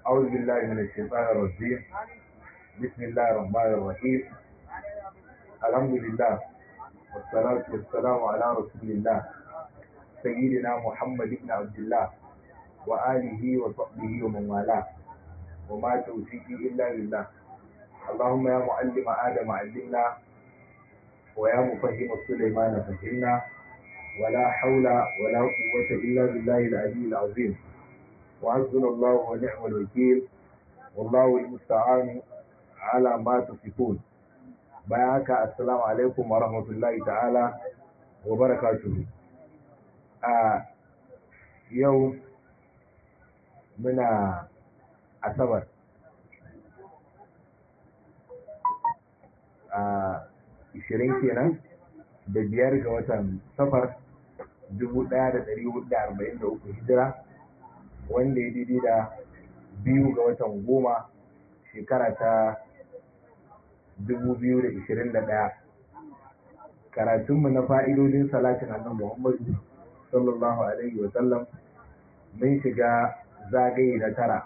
أعوذ بالله من الشيطان الرجيم بسم الله الرحمن الرحيم الحمد لله والصلاة والسلام على رسول الله سيدنا محمد بن عبد الله وآله وصحبه ومن والاه وما توفيقي إلا بالله اللهم يا معلم آدم علمنا ويا مفهم سليمان فهمنا ولا حول ولا قوة إلا بالله العلي العظيم وحسبنا الله ونعم الوكيل والله المستعان على ما تصفون بياك السلام عليكم ورحمة الله تعالى وبركاته آه يوم من أسبر آه ishirin kenan da biyar ga watan safar dubu ɗaya da ɗari hudu da arba'in da uku hijira wanda ya daidai da biyu ga watan goma shekara ta dubu biyu da ishirin da ɗaya karatunmu na fa'idodin salatin annan muhammadu sallallahu alaihi wa sallam mun shiga zagaye na tara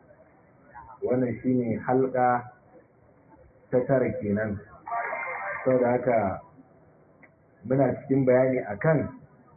wannan shine halka ta tara kenan saboda haka muna cikin bayani akan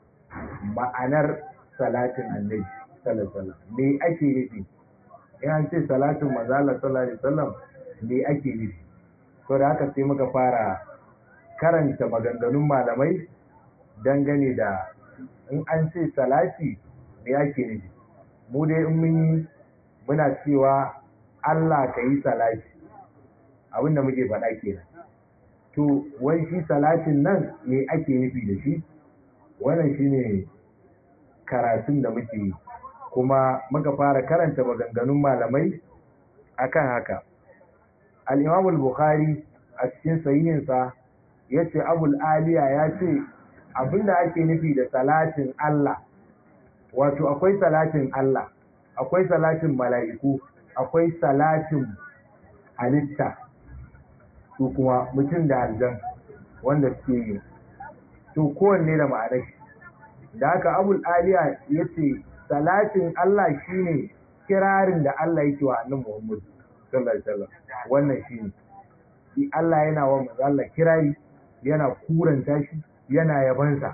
ma'anar salatin annabi sallallahu me ake nufi in an ce salatin manzala sallallahu alaihi wasallam me ake nufi saboda haka sai muka fara karanta maganganun malamai dangane da in an ce salati me ake nufi mu dai in mun yi muna cewa Allah ka yi salati abinda muke faɗa kenan to wai shi salatin nan me ake nufi da shi wannan shine karatun da muke yi kuma muka fara karanta maganganun malamai akan haka al-imam al-bukhari a cikin sahihinsa ya ce abul aliya ya ce abinda ake nufi da salatin Allah wato akwai salatin Allah akwai salatin mala'iku akwai salatin halitta su kuma mutum da aljan wanda suke yi to kowanne da ma'anar shi da haka abul aliya ya ce salatin Allah shine kirarin da Allah yake wa annabi Muhammad sallallahu alaihi wasallam wannan shine Allah yana wa manzo Allah kirari yana kuranta shi yana yabansa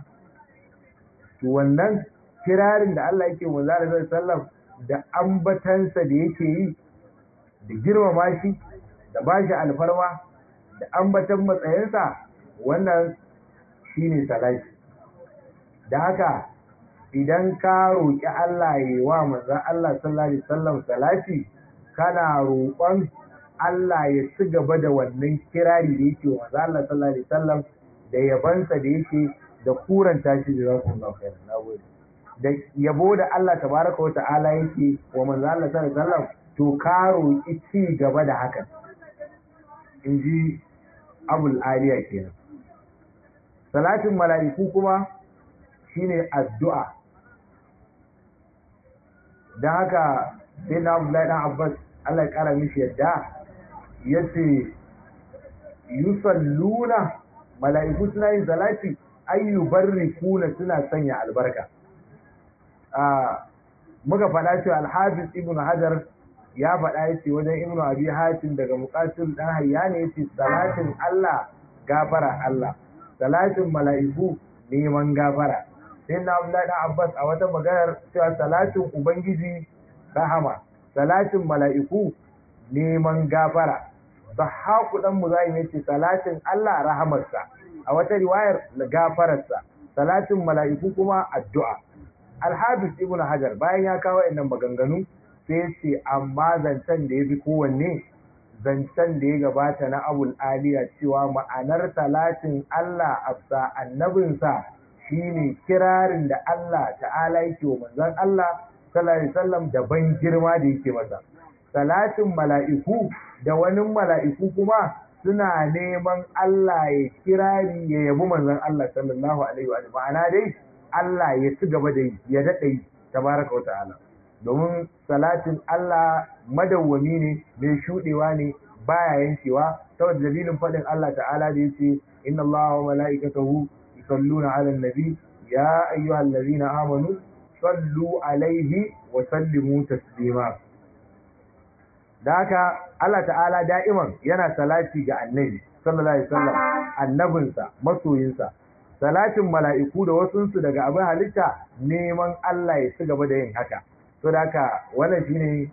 to wannan kirarin da Allah yake wa manzo Allah sallallahu alaihi wasallam da ambatansa da yake yi da girmama shi da bashi alfarma da ambatan matsayinsa wannan shine salati da haka idan ka roƙi Allah ya wa manzon Allah sallallahu alaihi wasallam salati kana roƙon Allah ya ci gaba da wannan kirari da yake wa manzon Allah sallallahu alaihi wasallam da yabansa da yake da kuranta shi da zakullahu khairan nagode da yabo da Allah tabaraka wa ta'ala yake wa manzon Allah sallallahu alaihi wasallam to ka roƙi ci gaba da hakan in ji abul aliya kenan salatin mala'iku kuma shine addu'a don haka sai na abdullahi dan abbas allah ya kara mishi yadda ya ce yusalluna mala'iku suna yin salati ayyu kuna suna sanya albarka muka faɗa cewa alhafiz ibn hajar ya faɗa ya ce wajen ibnu abi hatim daga muqatil dan hayyani ya ce salatin Allah gafara Allah salatin mala'iku neman gafara sai na Abdullahi dan Abbas a wata maganar cewa salatin ubangiji rahama salatin mala'iku neman gafara Zahaku dan Muzahim yace salatin Allah rahamarsa a wata riwayar gafararsa salatin mala'iku kuma addu'a Al-Hafiz Ibn Hajar bayan ya kawo innan maganganu sai ce amma zancen da ya fi kowanne zancen da ya gabata na abul aliya cewa ma'anar talatin Allah afsa annabinsa shine kirarin da Allah ta'ala yake wa manzon Allah sallallahu alaihi wasallam da ban girma da yake masa talatin mala'iku da wani mala'iku kuma suna neman Allah ya kirari ya yabi manzon Allah sallallahu alaihi wa ma'ana dai Allah ya ci gaba da yi ya daɗa yi tabaraka wa ta'ala domin salatin Allah madawwami ne mai shudewa ne baya yankewa saboda dalilin faɗin Allah ta'ala da yace inna Allaha wa mala'ikatahu yusalluna 'alan nabi ya ayyuhallazina amanu sallu alaihi wa sallimu taslima da haka Allah ta'ala da'iman yana salati ga annabi sallallahu alaihi wasallam annabinsa masoyinsa salatin mala'iku da wasunsu daga abin halitta neman Allah ya ci gaba da yin haka to da haka wannan shine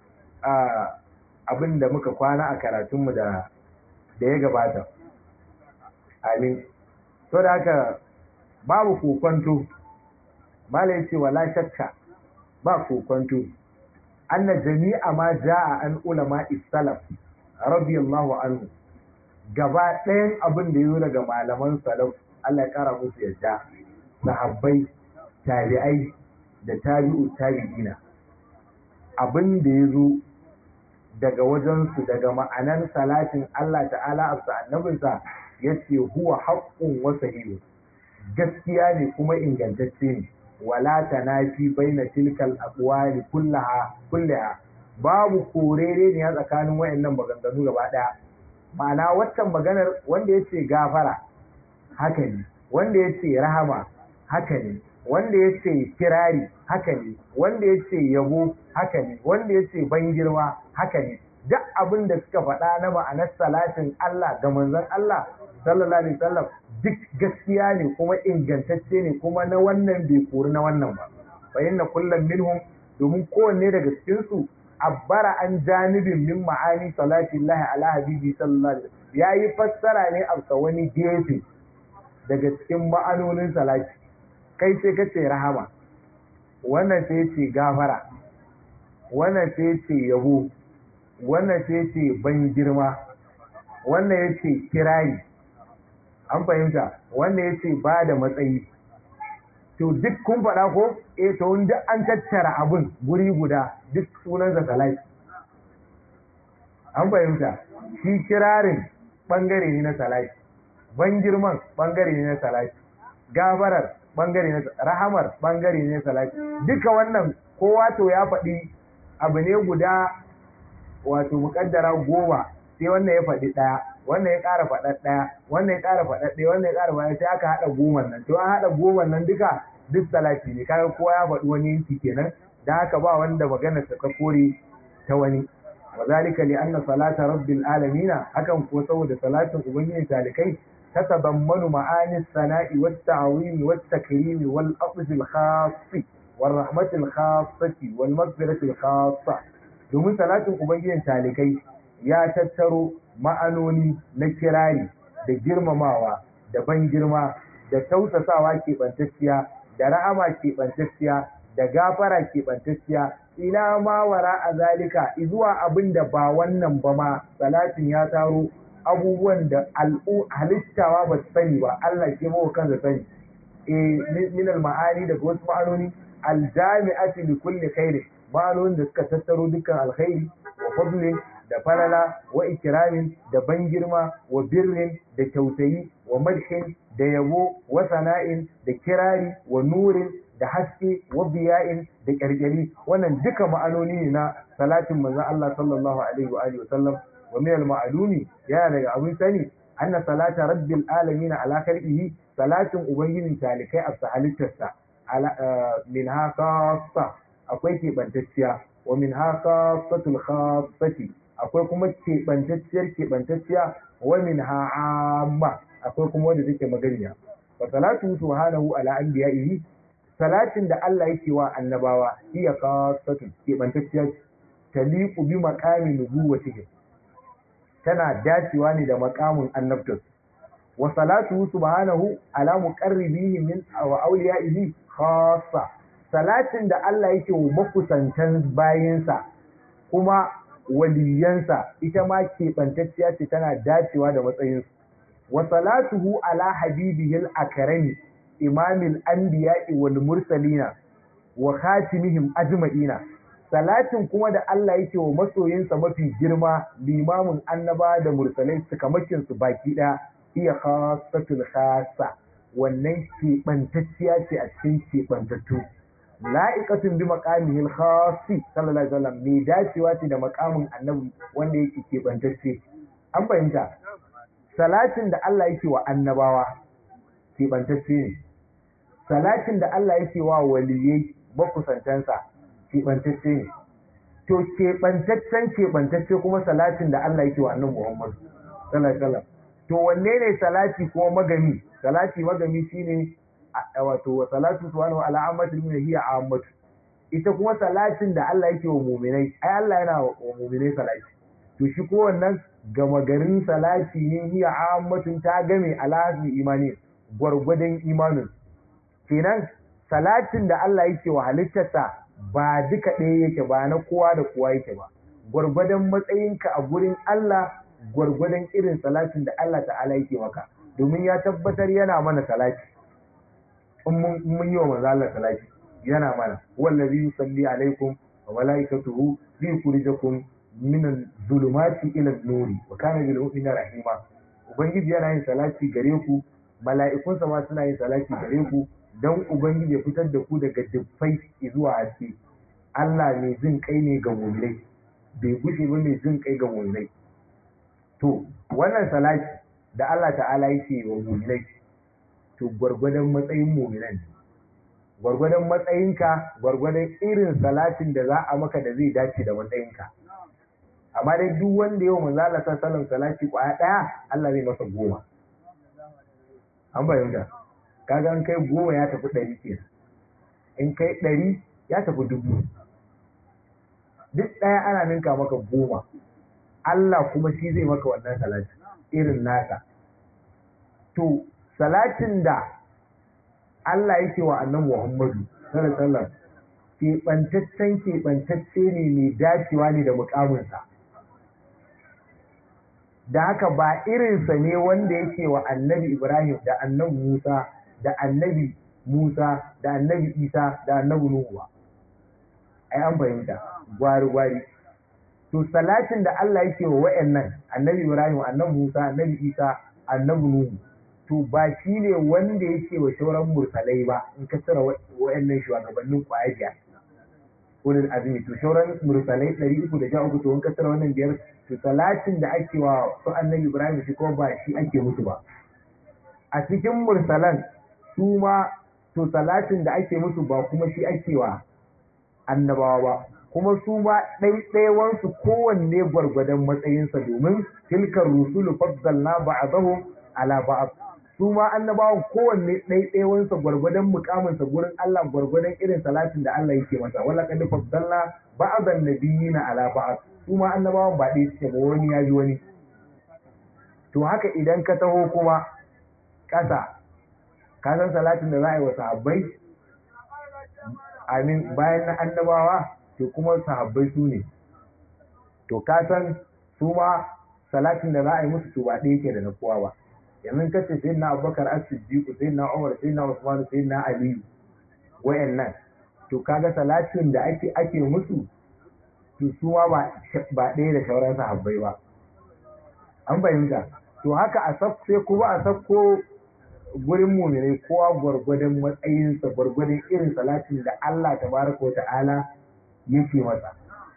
abin da muka kwana a karatunmu da da ya gabata amin to da haka babu kokonto mala yace wala shakka ba kokonto anna jami'a ma jaa an ulama salaf radiyallahu anhu gaba ɗayan abin da yi daga malaman salaf Allah ya kara musu yadda sahabbai tabi'ai da tabi'u tabi'ina abin da ya zo daga wajensu daga ma'anan salatin Allah ta'ala a annabinsa ya ce huwa haƙƙun wasa hiyo gaskiya ne kuma ingantacce ne wala tanafi baina tilkal aqwali kullaha kullaha babu korere ne a tsakanin wayannan maganganu gaba daya ma'ana waccan maganar wanda yace gafara haka ne wanda yace rahama haka ne wanda yace kirari haka ne wanda yace yabo haka ne wanda yace ban girma haka ne duk abin da suka faɗa na ma'anar salatin Allah ga manzon Allah sallallahu alaihi wasallam duk gaskiya ne kuma ingantacce ne kuma na wannan bai kori na wannan ba fa inna kullum minhum domin kowanne daga cikin su abbara an janibin min ma'ani salati Allah ala habibi sallallahu alaihi wasallam yayi fassara ne a wani gefe daga cikin ma'anonin salati kai sai kace rahama wannan sai ce gafara wannan sai ce yabo wannan sai ce ban girma wannan yace kirari an fahimta wanda ya ce ba da matsayi to duk kun faɗa ko e to duk an tattara abun guri guda duk sunansa salati an fahimta shi kirarin ɓangare ne na salati ban girman ɓangare ne na salati gabarar ɓangare ne rahamar ɓangare ne na salati duka wannan kowa to ya faɗi abu ne guda wato muƙaddara goma sai wannan ya faɗi ɗaya wannan ya ƙara faɗa ɗaya wannan ya ƙara faɗa ɗaya wannan ya ƙara faɗa sai aka haɗa goma nan to an haɗa goma nan duka duk salati ne kaga kowa ya faɗi wani yanki kenan da haka ba wanda magana ta kore ta wani wa zalika li anna salata rabbil alamin hakan ko saboda salatin ubangiji talikai tatadammanu ma'ani sana'i wat ta'wim wat takrim wal afz al khass wal rahmat al khassati wal maghfirati al khassa domin salatin ubangijin talikai ya tattaro ma'anoni na kirari da girmamawa da ban girma da tausasawa keɓantacciya da ra'ama keɓantacciya da gafara keɓantacciya ila ma wara a zalika zuwa abin da ba wannan ba ma salatin ya taro abubuwan da al'u halittawa ba su sani ba Allah ke mawa kansa sani e min ma'ani daga wasu ma'anoni aljami'ati li kulli khairi ma'anonin da suka tattaro dukkan alkhairi wa fadlin da falala wa ikiramin da ban girma wa birrin da kyautayi wa madhin da yabo wa sana'in da kirari wa nurin da haske wa biya'in da ƙyarƙyari wannan duka ma'anoni ne na salatin manzon Allah sallallahu alaihi wa alihi wa sallam wa min al ma'lumi yana daga abin sani anna salata rabbil alamin ala khalqihi salatin ubangijin talikai a halittarsa min haka akwai keɓantacciya wa min haka satul khassati akwai kuma keɓantacciyar keɓantacciya wa min ha'amma akwai kuma wanda take maganiya wa salatu subhanahu ala anbiya'ihi salatin da Allah yake wa annabawa hiya khassatu keɓantacciya taliqu bi maqami nubuwwatihi tana dacewa ne da maqamin annabtas wa salatu subhanahu ala muqarribihi min wa awliya'ihi khassa salatin da Allah yake wa makusantan bayinsa kuma waliyansa ita ma keɓantacciya ce tana dacewa da matsayinsu wa salatuhu ala habibihil akarami imamil anbiya'i wal mursalina wa khatimihim ajma'ina salatin kuma da Allah yake wa masoyinsa mafi girma limamin annaba da mursalai sukamakin su baki ɗaya iya khassatul khassa wannan keɓantacciya ce a cikin keɓantattu la'iqatun bi maqamihil khassi sallallahu alaihi wasallam mai dacewa ce da maqamin annabi wanda yake keɓantacce an fahimta salatin da Allah yake wa annabawa keɓantacce ne salatin da Allah yake wa waliyai makusantansa keɓantacce ne to keɓantaccen keɓantacce kuma salatin da Allah yake wa annabi Muhammad sallallahu alaihi wasallam to wanne ne salati kuma magami salati magami shine wato wa salatu subhanahu ala ammatil min hiya ammatu ita kuma salatin da Allah yake wa mu'minai ai Allah yana wa mu'minai salati to shi ko wannan gama garin salati ne hiya ammatun ta game alhazi imani gwargwadon imanin kenan salatin da Allah yake wa halittarsa ba duka ɗaya yake ba na kowa da kowa yake ba gwargwadon matsayinka a gurin Allah gwargwadon irin salatin da Allah ta'ala yake maka domin ya tabbatar yana mana salati in mun yi wa manzo Allah salati yana mana wallazi yusalli alaikum wa malaikatuhu liyukhrijakum min az-zulumati ila an-nuri wa kana bil mu'minina rahima ubangiji yana yin salati gare ku mala'ikunsa ma suna yin salati gare ku dan ubangiji ya fitar da ku daga dubbai zuwa haske Allah mai jin kai ne ga mu'minai bai gushe ba mai jin kai ga mu'minai to wannan salati da Allah ta'ala yake wa mu'minai to gwargwadon matsayin mu'minan gwargwadon matsayinka gwargwadon irin salatin da za a maka da zai dace da matsayinka amma dai duk wanda yau manzo Allah sallallahu salati kwaya daya Allah zai masa goma an bayyana kaga an kai goma ya tafi ɗari kenan in kai ɗari ya tafi dubu duk ɗaya ana ninka maka goma Allah kuma shi zai maka wannan salati irin nasa to salatin da Allah yake wa annan Muhammadu sallallahu alaihi wasallam keɓantaccen keɓantacce ne mai dacewa ne da mukaminsa da haka ba irinsa ne wanda yake wa annabi Ibrahim da annabi Musa da annabi Musa da annabi Isa da annabi Nuhu ba ai an fahimta gwari gwari to salatin da Allah yake wa wayannan annabi Ibrahim annabi Musa annabi Isa annabi Nuhu to ba shi ne wanda yake wa shauran mursalai ba in ka tsara wayannan shugabannin kwaya ulul azmi to shauran mursalai 313 to in ka tsara wannan biyar to salatin da ake wa su annabi Ibrahim shi ko ba shi ake musu ba a cikin mursalan su ma to salatin da ake musu ba kuma shi ake wa annabawa ba kuma su ma ɗaiɗaiwansu kowanne gwargwadon matsayinsa domin tilkar rusulu faddalna ba'dahum ala ba'd su ma annabawan kowanne ɗaiɗaiwansa gwargwadon mukaminsa gurin Allah gwargwadon irin salatin da Allah yake masa wala kad faddalna ba'dan nabiyina ala ba'd su ma annabawan ba ɗaya suke ba wani ya ji wani to haka idan ka taho kuma ƙasa ka san salatin da za a yi wa sahabbai amin bayan na annabawa to kuma sahabbai su ne to ka san su ma salatin da za a yi musu to ba ɗaya ke da na kowa ba yanzu ka ce sai na abubakar as-siddiq sai na umar sai na usman sai na ali wayannan to kaga salatin da ake ake musu to su ma ba ɗaya da sauran sahabbai ba an fahimta to haka a sai kuma a sakko gurin muminai kowa gwargwadon matsayinsa gwargwadon irin salatin da Allah tabaraka wa ta'ala yake masa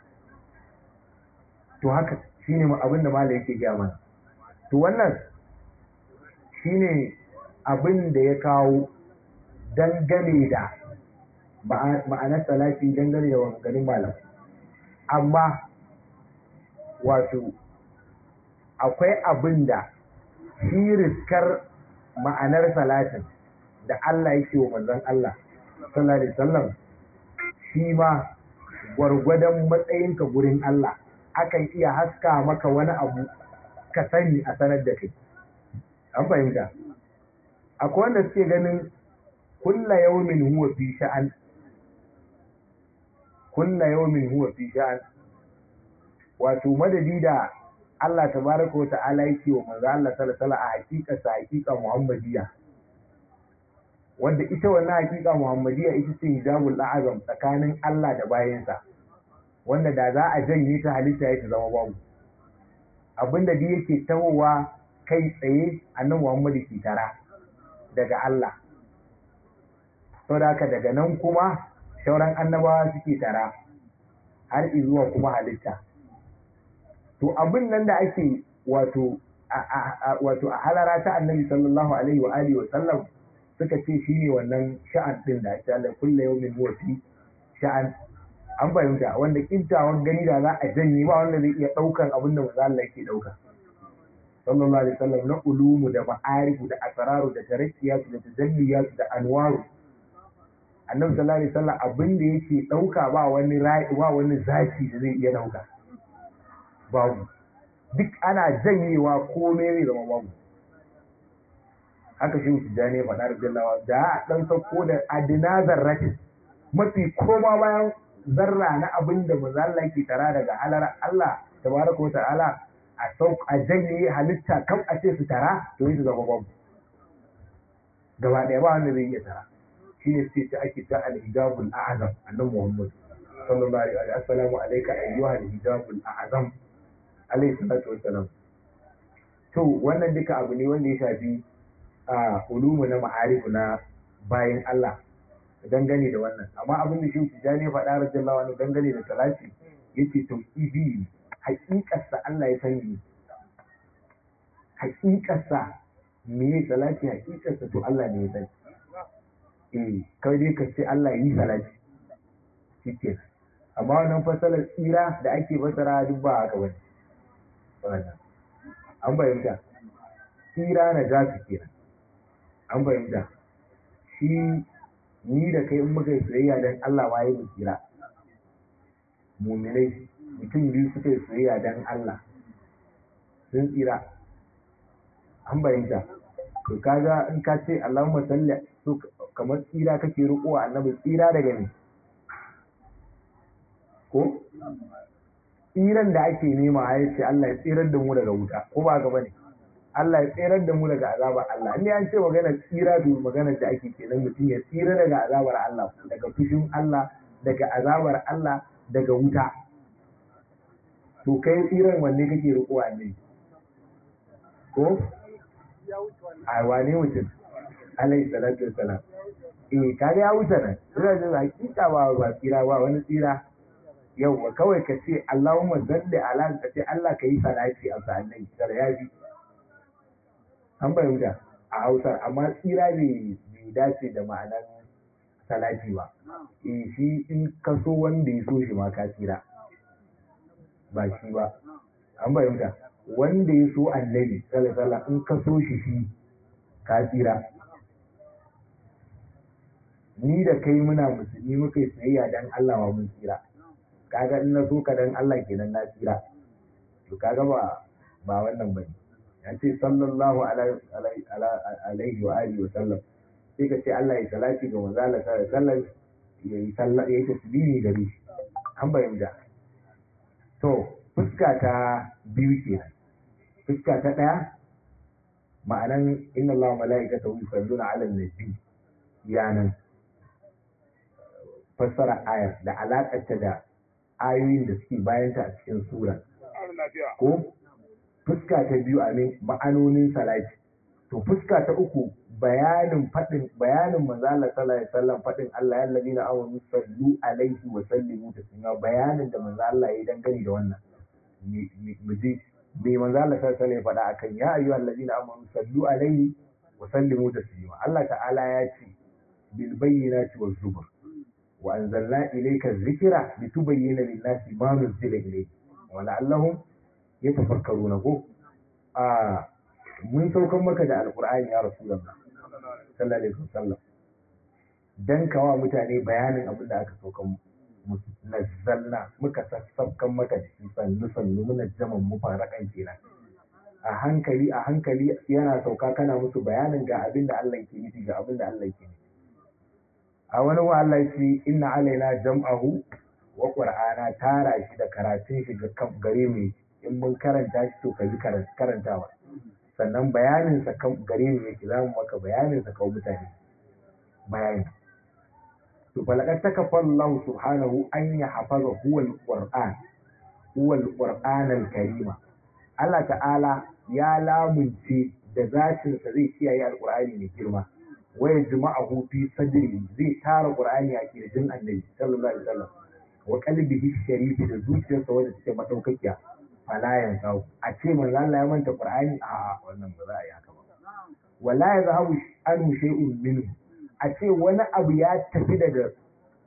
to haka shine abin da mala yake gaya mana to wannan shine abin da ya kawo dangane da ma'anar salati dangane da wanganin malam amma wato akwai abin da shi riskar ma'anar salatin da Allah yake wa manzon Allah sallallahu alaihi wasallam shi ma gwargwadon matsayinka gurin Allah akan iya haska maka wani abu ka sani a sanar da kai an fahimta akwai wanda suke ganin kulla yawmin huwa fi sha'an kulla yawmin huwa fi sha'an wato madadi da Allah tabaraka wa ta'ala yake wa manzo Allah sallallahu alaihi a hakika sa hakika Muhammadiyya wanda ita wannan hakika Muhammadiyya ita ce hijabul azam tsakanin Allah da bayansa wanda da za a janye ta halitta ya ta zama babu abinda da yake tawowa kai tsaye annabi Muhammadu ke tara daga Allah saboda haka daga nan kuma shauran annabawa suke tara har zuwa kuma halitta to abin nan da ake wato wato a halara ta annabi sallallahu alaihi wa alihi wa sallam suka ce shine wannan sha'an din da ake Allah kullu yawmin huwa fi sha'an an fahimta wanda kintawan gani da za a janye ba wanda zai iya ɗaukan abin da manzo Allah yake ɗauka sallallahu alaihi wasallam na ulumu da ma'arifu da asraru da tarakkiyatu da tajalliyatu da anwaru annabi sallallahu alaihi wasallam abin da yake ɗauka ba wani ra'i ba wani zaki da zai iya ɗauka babu duk ana janyewa komai zai zama babu haka shi tijjani ya faɗa rajallawa da a ɗan sauko da adina zarratin mafi koma bayan zarra na abin da mazalla ke tara daga halar Allah tabaraka wa ta'ala a sauk a janye halitta kam a ce su tara to yi su zama babu gaba ɗaya ba wanda zai iya tara shi ne sai ta ake ta al-hijabul a'azam annabi Muhammad sallallahu alaihi wa assalamu alayka ayyuha al-hijabul a'azam alaihi salatu wassalam to wannan duka abu ne wanda ya shafi a ulumu na ma'arifu na bayan Allah dangane da wannan amma abin da shi tijani faɗa radiyallahu anhu dangane da talati yace tauhidi haƙiƙarsa Allah ya sani haƙiƙarsa me ya salati haƙiƙarsa to Allah ne ya sani eh kawai dai ka ce Allah yi salati shike amma wannan fasalar tsira da ake fasara duk ba haka bane wannan an bayyana tsira na jasu kenan an fahimta shi ni da kai in muka yi soyayya don Allah ma yi tsira muminai mutum biyu suka yi soyayya don Allah sun tsira an fahimta to kaga in ka ce Allahumma salli to kamar tsira kake riko annabi tsira daga ne ko tsiran da ake nema ya ce Allah ya tsirar da mu daga wuta ko ba ga bane Allah ya tsirar da mu daga azabar Allah in an ce magana tsira to magana da ake kenan mutum ya tsira daga azabar Allah daga fushin Allah daga azabar Allah daga wuta to kai tsiran wanne kake riko ne ko a wane mutum alayhi salatu wassalam eh kaga ya wuce nan tsira da hakika ba ba tsira ba wani tsira yau kawai ka ce Allahumma salli ala ka ce Allah ka yi salati a sa'annan da ya bi an fahimta a Hausa amma tsira bai dace da ma'anar salati ba eh shi in ka so wanda ya so shi ma ka tsira ba shi ba an fahimta wanda ya so annabi sallallahu alaihi in ka so shi shi ka tsira ni da kai muna musulmi muka yi tsayayya dan Allah wa mun tsira kaga in na so ka dan Allah kenan na tsira to kaga ba ba wannan bane ya ce sallallahu alaihi wa alihi wa sallam sai ka ce Allah ya salati ga manzo Allah sallallahu alaihi wasallam ya yi sallah ya yi tasbihi gare shi an bayyana to fuska ta biyu kenan fuska ta daya ma'anan inna Allah wa mala'ikatahu yusalluna 'alan nabi yanan fassara ayar da alakarta da ayoyin da suke bayanta a cikin sura ko fuska ta biyu a ne ma'anonin salati to fuska ta uku bayanin fadin bayanin manzo Allah sallallahu alaihi wasallam fadin Allah ya ladina amanu sallu alaihi wa sallimu taslima bayanin da manzo Allah ya dangane da wannan mu ji me manzo Allah sallallahu alaihi wasallam ya faɗa akan ya ayyuhal ladina amanu sallu alaihi wa sallimu taslima Allah ta'ala ya ce bil bayyinati waz zubur wa anzalna ilayka dhikra litubayyana lin-nasi ma nuzila ilayhi wa la'allahum yatafakkaruna ko a mun saukan maka da alqur'ani ya rasulullah sallallahu alaihi wasallam dan kawa mutane bayanin abin da aka saukan musu nazzalna muka sassaukan maka da shi sannu sannu muna jaman mu farakan kenan a hankali a hankali yana sauka kana musu bayanin ga abin da Allah ke nufi ga abin da Allah ke nufi a wani wa Allah ce inna alaina jam'ahu wa qur'ana tara shi da karatun shi ga kan gare mu in mun karanta shi to ka ji karantawa sannan bayanin sa kan gare mu yake zamu maka bayanin sa kan mutane bayani to falaqad takaffa Allah subhanahu an yahfaza huwa al-qur'an huwa al-qur'an al-karima Allah ta'ala ya lamunce da zatin sa zai kiyaye al-qur'ani mai girma waya jima'ahu fi sadri zai tara qur'ani a kirjin annabi sallallahu alaihi wasallam wa qalbihi sharif da zuciyarsa wanda take madaukakiya fala yanzu a ce manzo Allah ya manta qur'ani a wannan ba za a yi haka ba wala yazhabu anhu shay'un minhu a ce wani abu ya tafi daga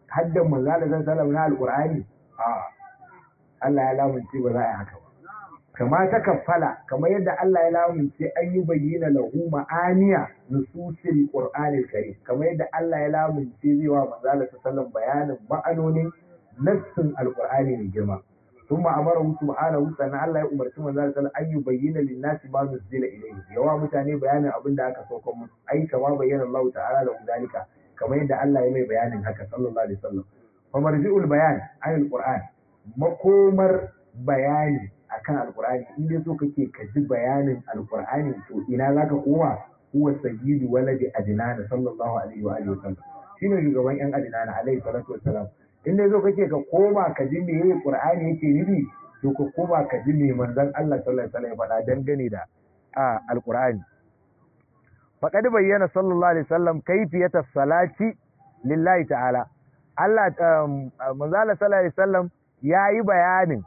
haddan manzo Allah sallallahu na alqur'ani a Allah ya lamunce ba za a yi haka ba kama ta kafala kamar yadda Allah ya lamunce an yi bayyana lahu ma'aniya nususil qur'anil karim kamar yadda Allah ya lamunce zai wa manzo Allah sallallahu bayanin ma'anonin nassin alqur'ani mai girma ثم امره سبحانه sannan Allah ya umarci manzo sallallahu alaihi an bayyana linnasi ma nuzila ilayhi yawa mutane bayanin abin da aka sauka musu ai kama bayyana Allah ta'ala da zalika kamar yadda Allah ya mai bayanin haka sallallahu alaihi wasallam fa marji'ul bayan an alquran makomar bayani akan alqur'ani in dai so kake ka ji bayanin alqur'ani to ina zaka koma huwa sayyidu waladi adnan sallallahu alaihi wa alihi wasallam shine shugaban yan adnan alaihi salatu wassalam in dai zo kake ka koma ka ji me Qur'ani yake nufi to ka koma ka ji me manzon Allah sallallahu alaihi wasallam ya faɗa dangane da a alqur'ani faqad bayyana sallallahu alaihi wasallam kayfiyata salati lillahi ta'ala Allah manzon Allah sallallahu alaihi wasallam yayi bayanin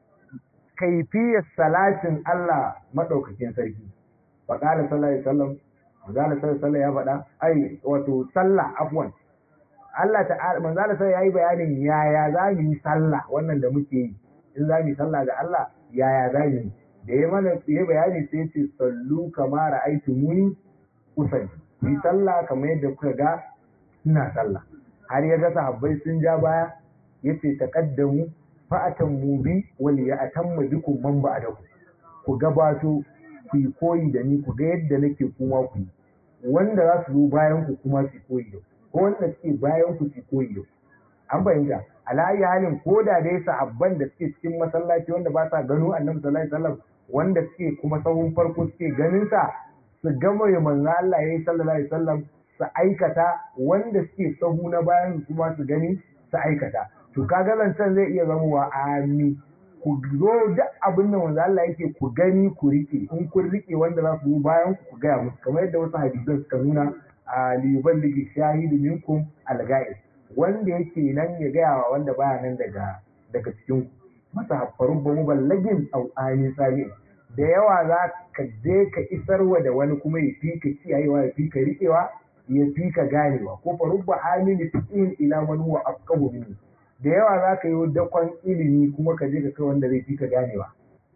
kaifiyar salatin Allah madaukakin sarki faqala sallallahu alaihi wasallam manzon Allah sallallahu alaihi wasallam ya faɗa ai wato sallah afwan Allah ta'ala manzo Allah sai yayi bayanin yaya za mu yi sallah wannan da muke yi in za mu yi sallah ga Allah yaya za mu yi da ya mana ya bayani sai ce sallu kama ra'aytu muni usalli yi sallah kamar yadda kuka ga ina sallah har ya ga sahabbai sun ja baya yace taqaddamu fa'atan mu bi wal ya'tamma bikum man ba'dakum ku gabato ku yi koyi da ni ku ga yadda nake kuma ku yi wanda za su zo bayan ku kuma su koyi da ku ko wanda suke bayan ku su koyi da an bayyana alayi halin ko da dai sahabban da suke cikin masallaci wanda ba sa gano annabi sallallahu alaihi wasallam wanda suke kuma sahun farko suke ganin sa su gama ya manzo Allah yayi sallallahu alaihi wasallam su aikata wanda suke sahu na bayan su kuma su gani su aikata to kaga zancen zai iya zama wa ami ku zo duk abin da manzo Allah yake ku gani ku rike in kun rike wanda za su bayan ku ku gaya musu kamar yadda wasu hadisan suka nuna a liyuballigi shahidu minkum alga'is wanda yake nan ya gaya wa wanda baya nan daga daga cikin masa haffarun ba muballagin au ani sami da yawa za ka je ka isarwa da wani kuma ya fi ka kiyayewa ya fi ka riƙewa ya fi ka ganewa ko farubba amini fiqhin ila man huwa afqahu minni da yawa za ka yi dakon ilimi kuma ka je ka kai wanda zai fi ka ganewa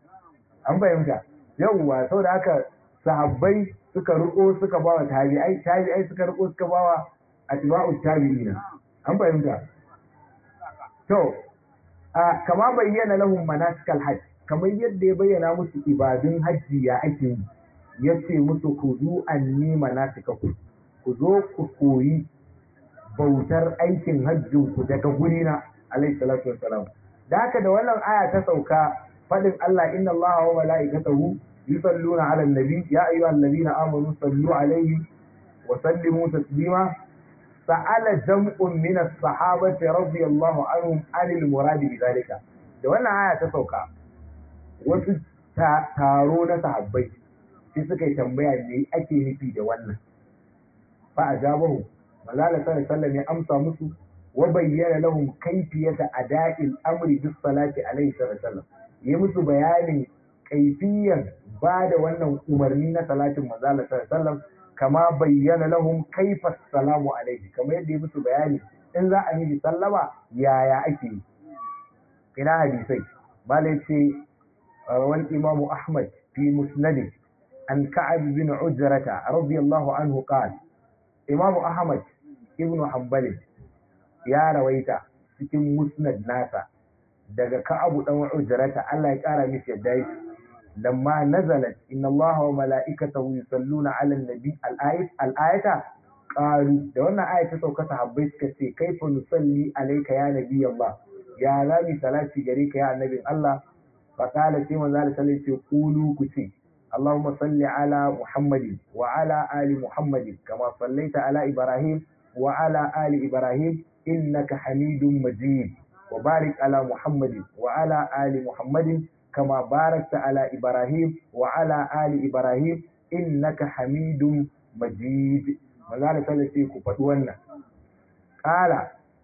an fahimta yawwa saboda haka sahabbai suka riko suka ba wa tabi'ai tabi'ai suka riko suka ba wa atba'u tabi'ina an fahimta to a kama bayyana lahum manasikal hajj kamar yadda ya bayyana musu ibadun hajji ya ake yi yace musu ku zu anni manasikaku ku zo ku koyi bautar aikin hajjin ku daga gurina alayhi salatu wassalam da haka da wannan aya ta sauka fadin Allah inna Allah wa mala'ikatahu يصلون على النبي يا أيها الذين آمنوا صلوا عليه وسلموا تسليما سأل جمع من الصحابة رضي الله عنهم عن المراد بذلك da wannan aya ta sauka wasu taro na sahabbai sai suka yi tambaya me ake nufi da wannan fa ajabahu malala sallallahu alaihi ya amsa musu wa bayyana lahum kayfiyata ada'il amri bis salati alaihi sallallahu yi musu bayanin kaifiyan ba da wannan umarni na salatin manzala sallallahu kama bayyana lahum kaifa salamu alaihi kamar yadda ya musu bayani in za a yi sallama yaya ake yi ina hadisai malai ce wal imamu ahmad fi musnadi an ka'ab bin ujrata radiyallahu anhu qala imamu ahmad ibnu hanbal ya rawaita cikin musnad nasa daga ka'abu dan ujrata Allah ya kara mishi yadda yake لما نزلت إن الله وملائكته يصلون على النبي الآية الآية قالوا da wannan aya ta sauka sahabbai suka ce kaifa nusalli alayka ya nabi Allah ya zabi salati gare ka ya annabin Allah fa qala sai manzo Allah sallallahu alaihi qulu ku ce Allahumma salli ala Muhammadin wa ala ali Muhammadin kama sallaita ala Ibrahim wa ala ali Ibrahim innaka Hamidum Majid wa barik ala Muhammadin wa ala ali Muhammadin كما باركت على إبراهيم وعلى آل إبراهيم إنك حميد مجيد ماذا سألتي كفتوانا قال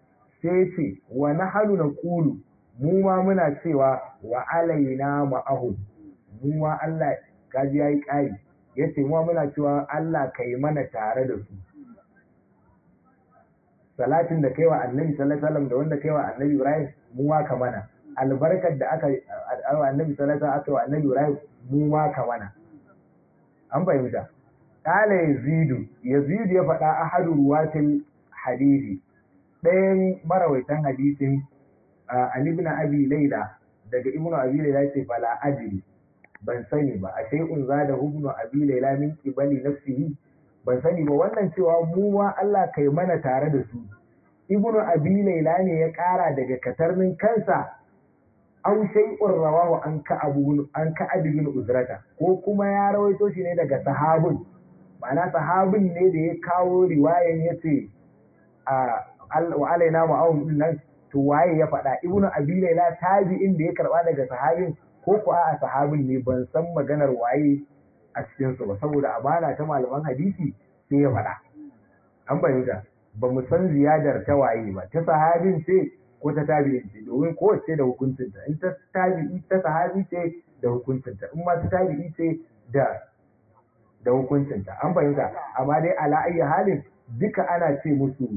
سيتي ونحن نقول مما منا سوى وعلينا معهم مما الله kaji yayi ƙari yace mu muna cewa Allah kai mana tare da su salatin da kaiwa annabi sallallahu alaihi wasallam da wanda kaiwa annabi ibrahim mu ma ka mana albarkar da aka annabi sallallahu alaihi wasallam aka wa annabi ibrahim mu ma ka mana an fahimta qala yazidu yazidu ya faɗa ahadu ruwatil hadisi ɗayan marawaitan hadisin Ali ibn Abi Layla daga Ibn Abi Layla yace fala ajri ban sani ba a shay'un zada Ibn Abi Layla min qibali nafsihi ban sani ba wannan cewa mu ma Allah kai mana tare da su Ibn Abi Layla ne ya ƙara daga katarnin kansa aw shay'un rawahu an ka abu an ka bin uzrata ko kuma ya rawaito shi ne daga sahabun ma'ana sahabin ne da ya kawo riwayan yace a wa alaina ma'awun din nan to waye ya faɗa ibnu abi laila tabi'in da ya karba daga sahabin ko ko a sahabin ne ban san maganar waye a cikin su ba saboda amana ta malaman hadisi sai ya faɗa an bayyana ba mu san ziyadar ta waye ba ta sahabin ce ko ta tabi'in ce domin kowace da hukuncinta in ta tabi'i ta sahabi ce da hukuncinta in ma ta tabi'i ce da da hukuncinta an fahimta amma dai ala ayyi halin duka ana ce musu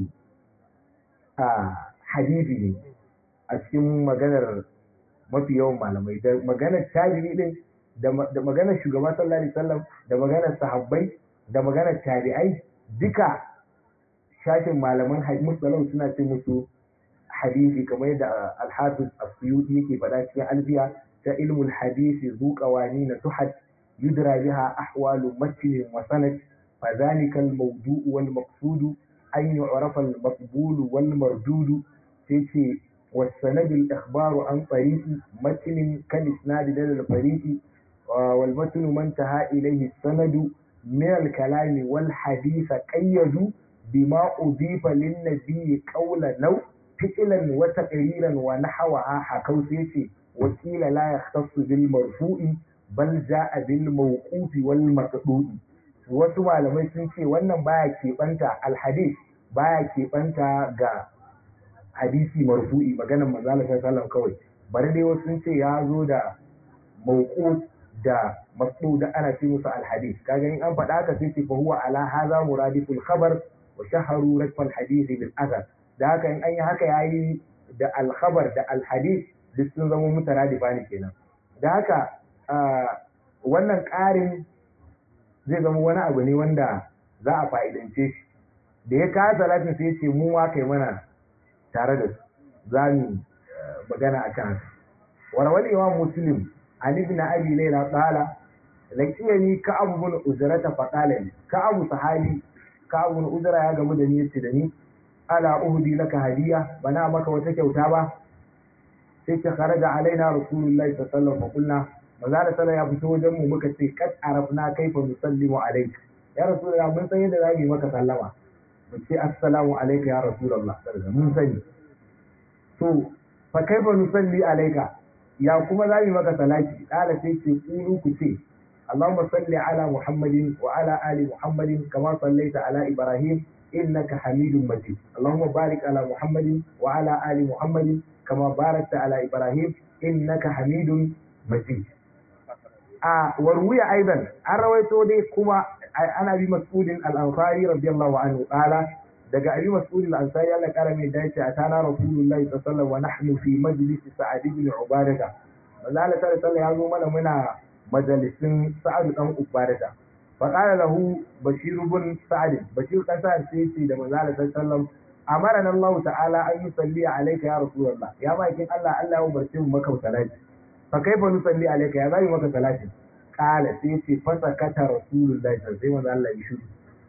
a hadisi ne a cikin maganar mafi yawan malamai da maganar tabi'i din da maganar shugaba sallallahu alaihi wasallam da maganar sahabbai da maganar tabi'ai duka shashin malaman musallau suna ce musu hadisi kamar yadda al-hafiz as-suyuti yake faɗa cikin alfiya ta ilmul hadisi zu qawani na tuhad yudra biha ahwalu matn wa sanad fa dhalika al-mawdu' wal maqsud an yu'rafa al-maqbul wal mardud sai والسند الإخبار عن طريق متن كالإسناد دل الفريق والمتن ما انتهى إليه السند من الكلام والحديث قيدوا بما أضيف للنبي قولا نو فعلا وتقريرا ونحوها حكوا سيتي وكيل لا يختص بالمرفوع بل جاء بالموقوف والمقطوع wasu malamai sun ce wannan baya keɓanta alhadis baya keɓanta ga hadisi marfu'i maganar manzala sallallahu kawai bari dai wasu sun ce ya zo da mauqut da masdu da ana ce musu alhadis kaga in an faɗa haka sai ce fa huwa ala hadha muradiful khabar wa shaharu rakfal hadith bil athar da haka in an yi haka yayi da alkhabar da alhadis duk sun zama mutaradifa ne kenan da haka wannan ƙarin zai zama wani abu ne wanda za a fa'idance shi da ya kawo salatin sai ya ce mu wa kai mana tare da su za mu magana a kan haka warawal imam muslim an ibn abi layla qala lakiyani ka abu bin uzrata fa qala li ka abu sahabi ka abu bin uzra ya gamu da ni yace da ni ala uhdi laka hadiya bana maka wata kyauta ba sai ta kharaja alaina rasulullahi sallallahu alaihi wasallam fa qulna maza da ya fito wajen mu muka ce kad arafna kaifa nusallimu alayka ya rasulullah mun san yadda za mu yi maka sallama mu ce assalamu alayka ya rasulullah mun sani to fa kaifa nusalli alayka ya kuma za mu yi maka salati kala sai ce kulu ku ce اللهم صل على محمد وعلى آل محمد كما صليت على إبراهيم إنك حميد مجيد اللهم بارك على محمد وعلى آل محمد كما باركت على إبراهيم إنك حميد مجيد a warwiya aidan an rawaito dai kuma ana bi mas'udin al-ansari radiyallahu anhu qala daga abi mas'ud al-ansari Allah kara mai dace a tana rasulullahi sallallahu alaihi wasallam wa nahnu fi majlis sa'ad ibn ubadah Allah sallallahu ya zo mana muna majalisin sa'ad dan ubadah fa qala lahu bashir ibn sa'ad bashir dan sa'ad sai ce da manzo Allah sallallahu amarana Allah ta'ala an yusalli alayka ya rasulullah ya makin Allah Allah ya umarce mu maka salati fa kaifa nusalli alayka ya zai maka salati qala sai ce fa sakata rasulullahi sai manzo Allah ya shiru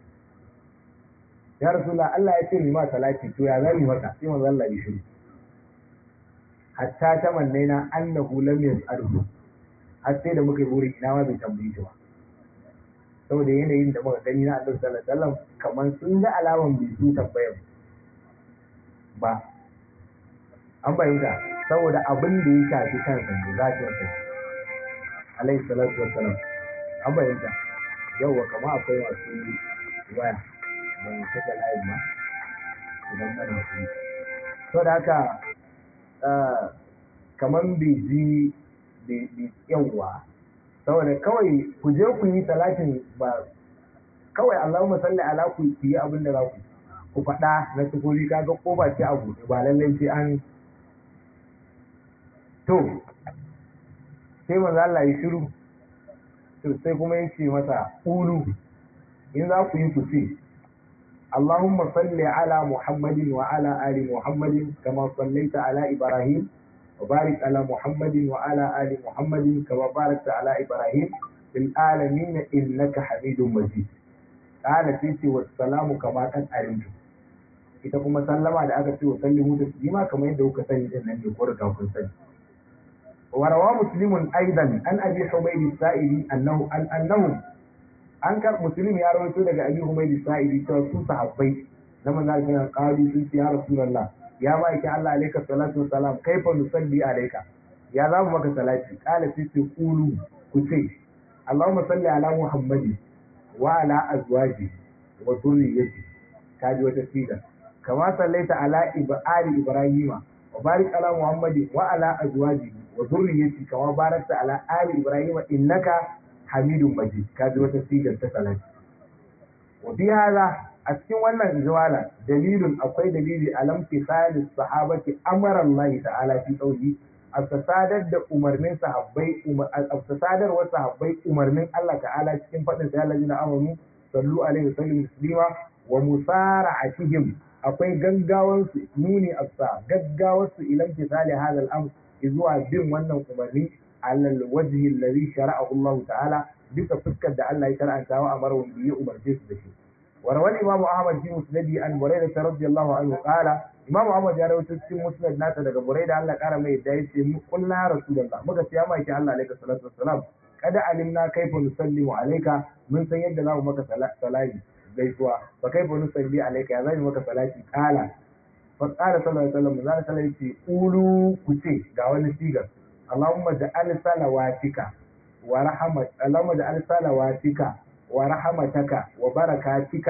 ya rasulullah Allah ya ce ni ma salati to ya zai maka sai manzo Allah ya shiru hatta tamannaina annahu lam yas'alhu har sai da muka yi burin ina ma bai tambaye shi ba saboda yanayin da muka gani na Annabi sallallahu alaihi wasallam kamar sun ga alaman bai su tambayar ba an bayyana saboda abin da ya shafi kansa ne zafin sa alaihi salatu wassalam an bayyana yauwa kama akwai masu waya ban saka layin ma idan mana su to da haka kamar bai ji yauwa saboda kawai ku je ku yi talatin ba kawai Allahumma salli ala ku yi abin da za ku ku faɗa na sufuri kaga kofa ce a buɗe ba lallai sai an to sai manzo Allah ya shiru to sai kuma ya ce masa ulu in za ku yi ku ce اللهم صل على محمد وعلى آل محمد كما صليت على إبراهيم وبارك على محمد وعلى آل محمد كما باركت على إبراهيم في العالمين إنك حميد مجيد قال سيتي والسلام كما قد علمت ita kuma sallama da aka ce wa sallimu da sallima kamar yadda kuka sani din nan ne ko da kun sani wa rawa muslimun aidan an abi humaydi sa'idi annahu an annahu an kar muslim ya rawaito daga abi humaydi sa'idi cewa su sahabbai na manzo Allah qalu sun ce ya rasulullah ya ma yake Allah alayka salatu wassalam kaifa nusalli alayka ya zamu maka salati qala sai ce qulu ku ce Allahumma salli ala muhammadi wa ala azwaji wa dhurriyyati kaji wata siga kama sallaita ala ali ibrahima wa barik ala muhammadi wa ala azwaji wa dhurriyyati kama barakta ala ali ibrahima innaka hamidun majid kaji wata sigar ta salati wa fi hada a cikin wannan ijwala dalilun akwai dalili alam tisali sahabati amara Allah ta'ala fi qawli sadar da umarnin sahabbai sadar wa sahabbai umarnin Allah ta'ala cikin fadin sa Allah na amanu sallu alaihi wa sallam taslima wa musara'atihim akwai gaggawan su nuni afsa gaggawar su ilam tisali hada al-amr zuwa bin wannan umarni alal wajhi alladhi shara'ahu Allah ta'ala bisa fuskar da Allah ya shar'anta wa amara wanda ya umarce su da shi وروى الإمام أحمد في مسنده عن بريدة رضي الله عنه قال إمام أحمد يا رواه في مسند ناس daga بريدة الله قال ما يدعي قلنا يا رسول الله muka ce ya mai Allah alaihi salatu wassalam kada alimna kaifa nusallimu alayka mun san yadda zamu maka salati gaisuwa fa kaifa nusalli alayka ya zai maka salati kala fa qala sallallahu alaihi wasallam zan sallallahu ce ulu kuce ga wani sigar Allahumma ja'al salawatika wa rahmat Allahumma ja'al salawatika ورحمتك وبركاتك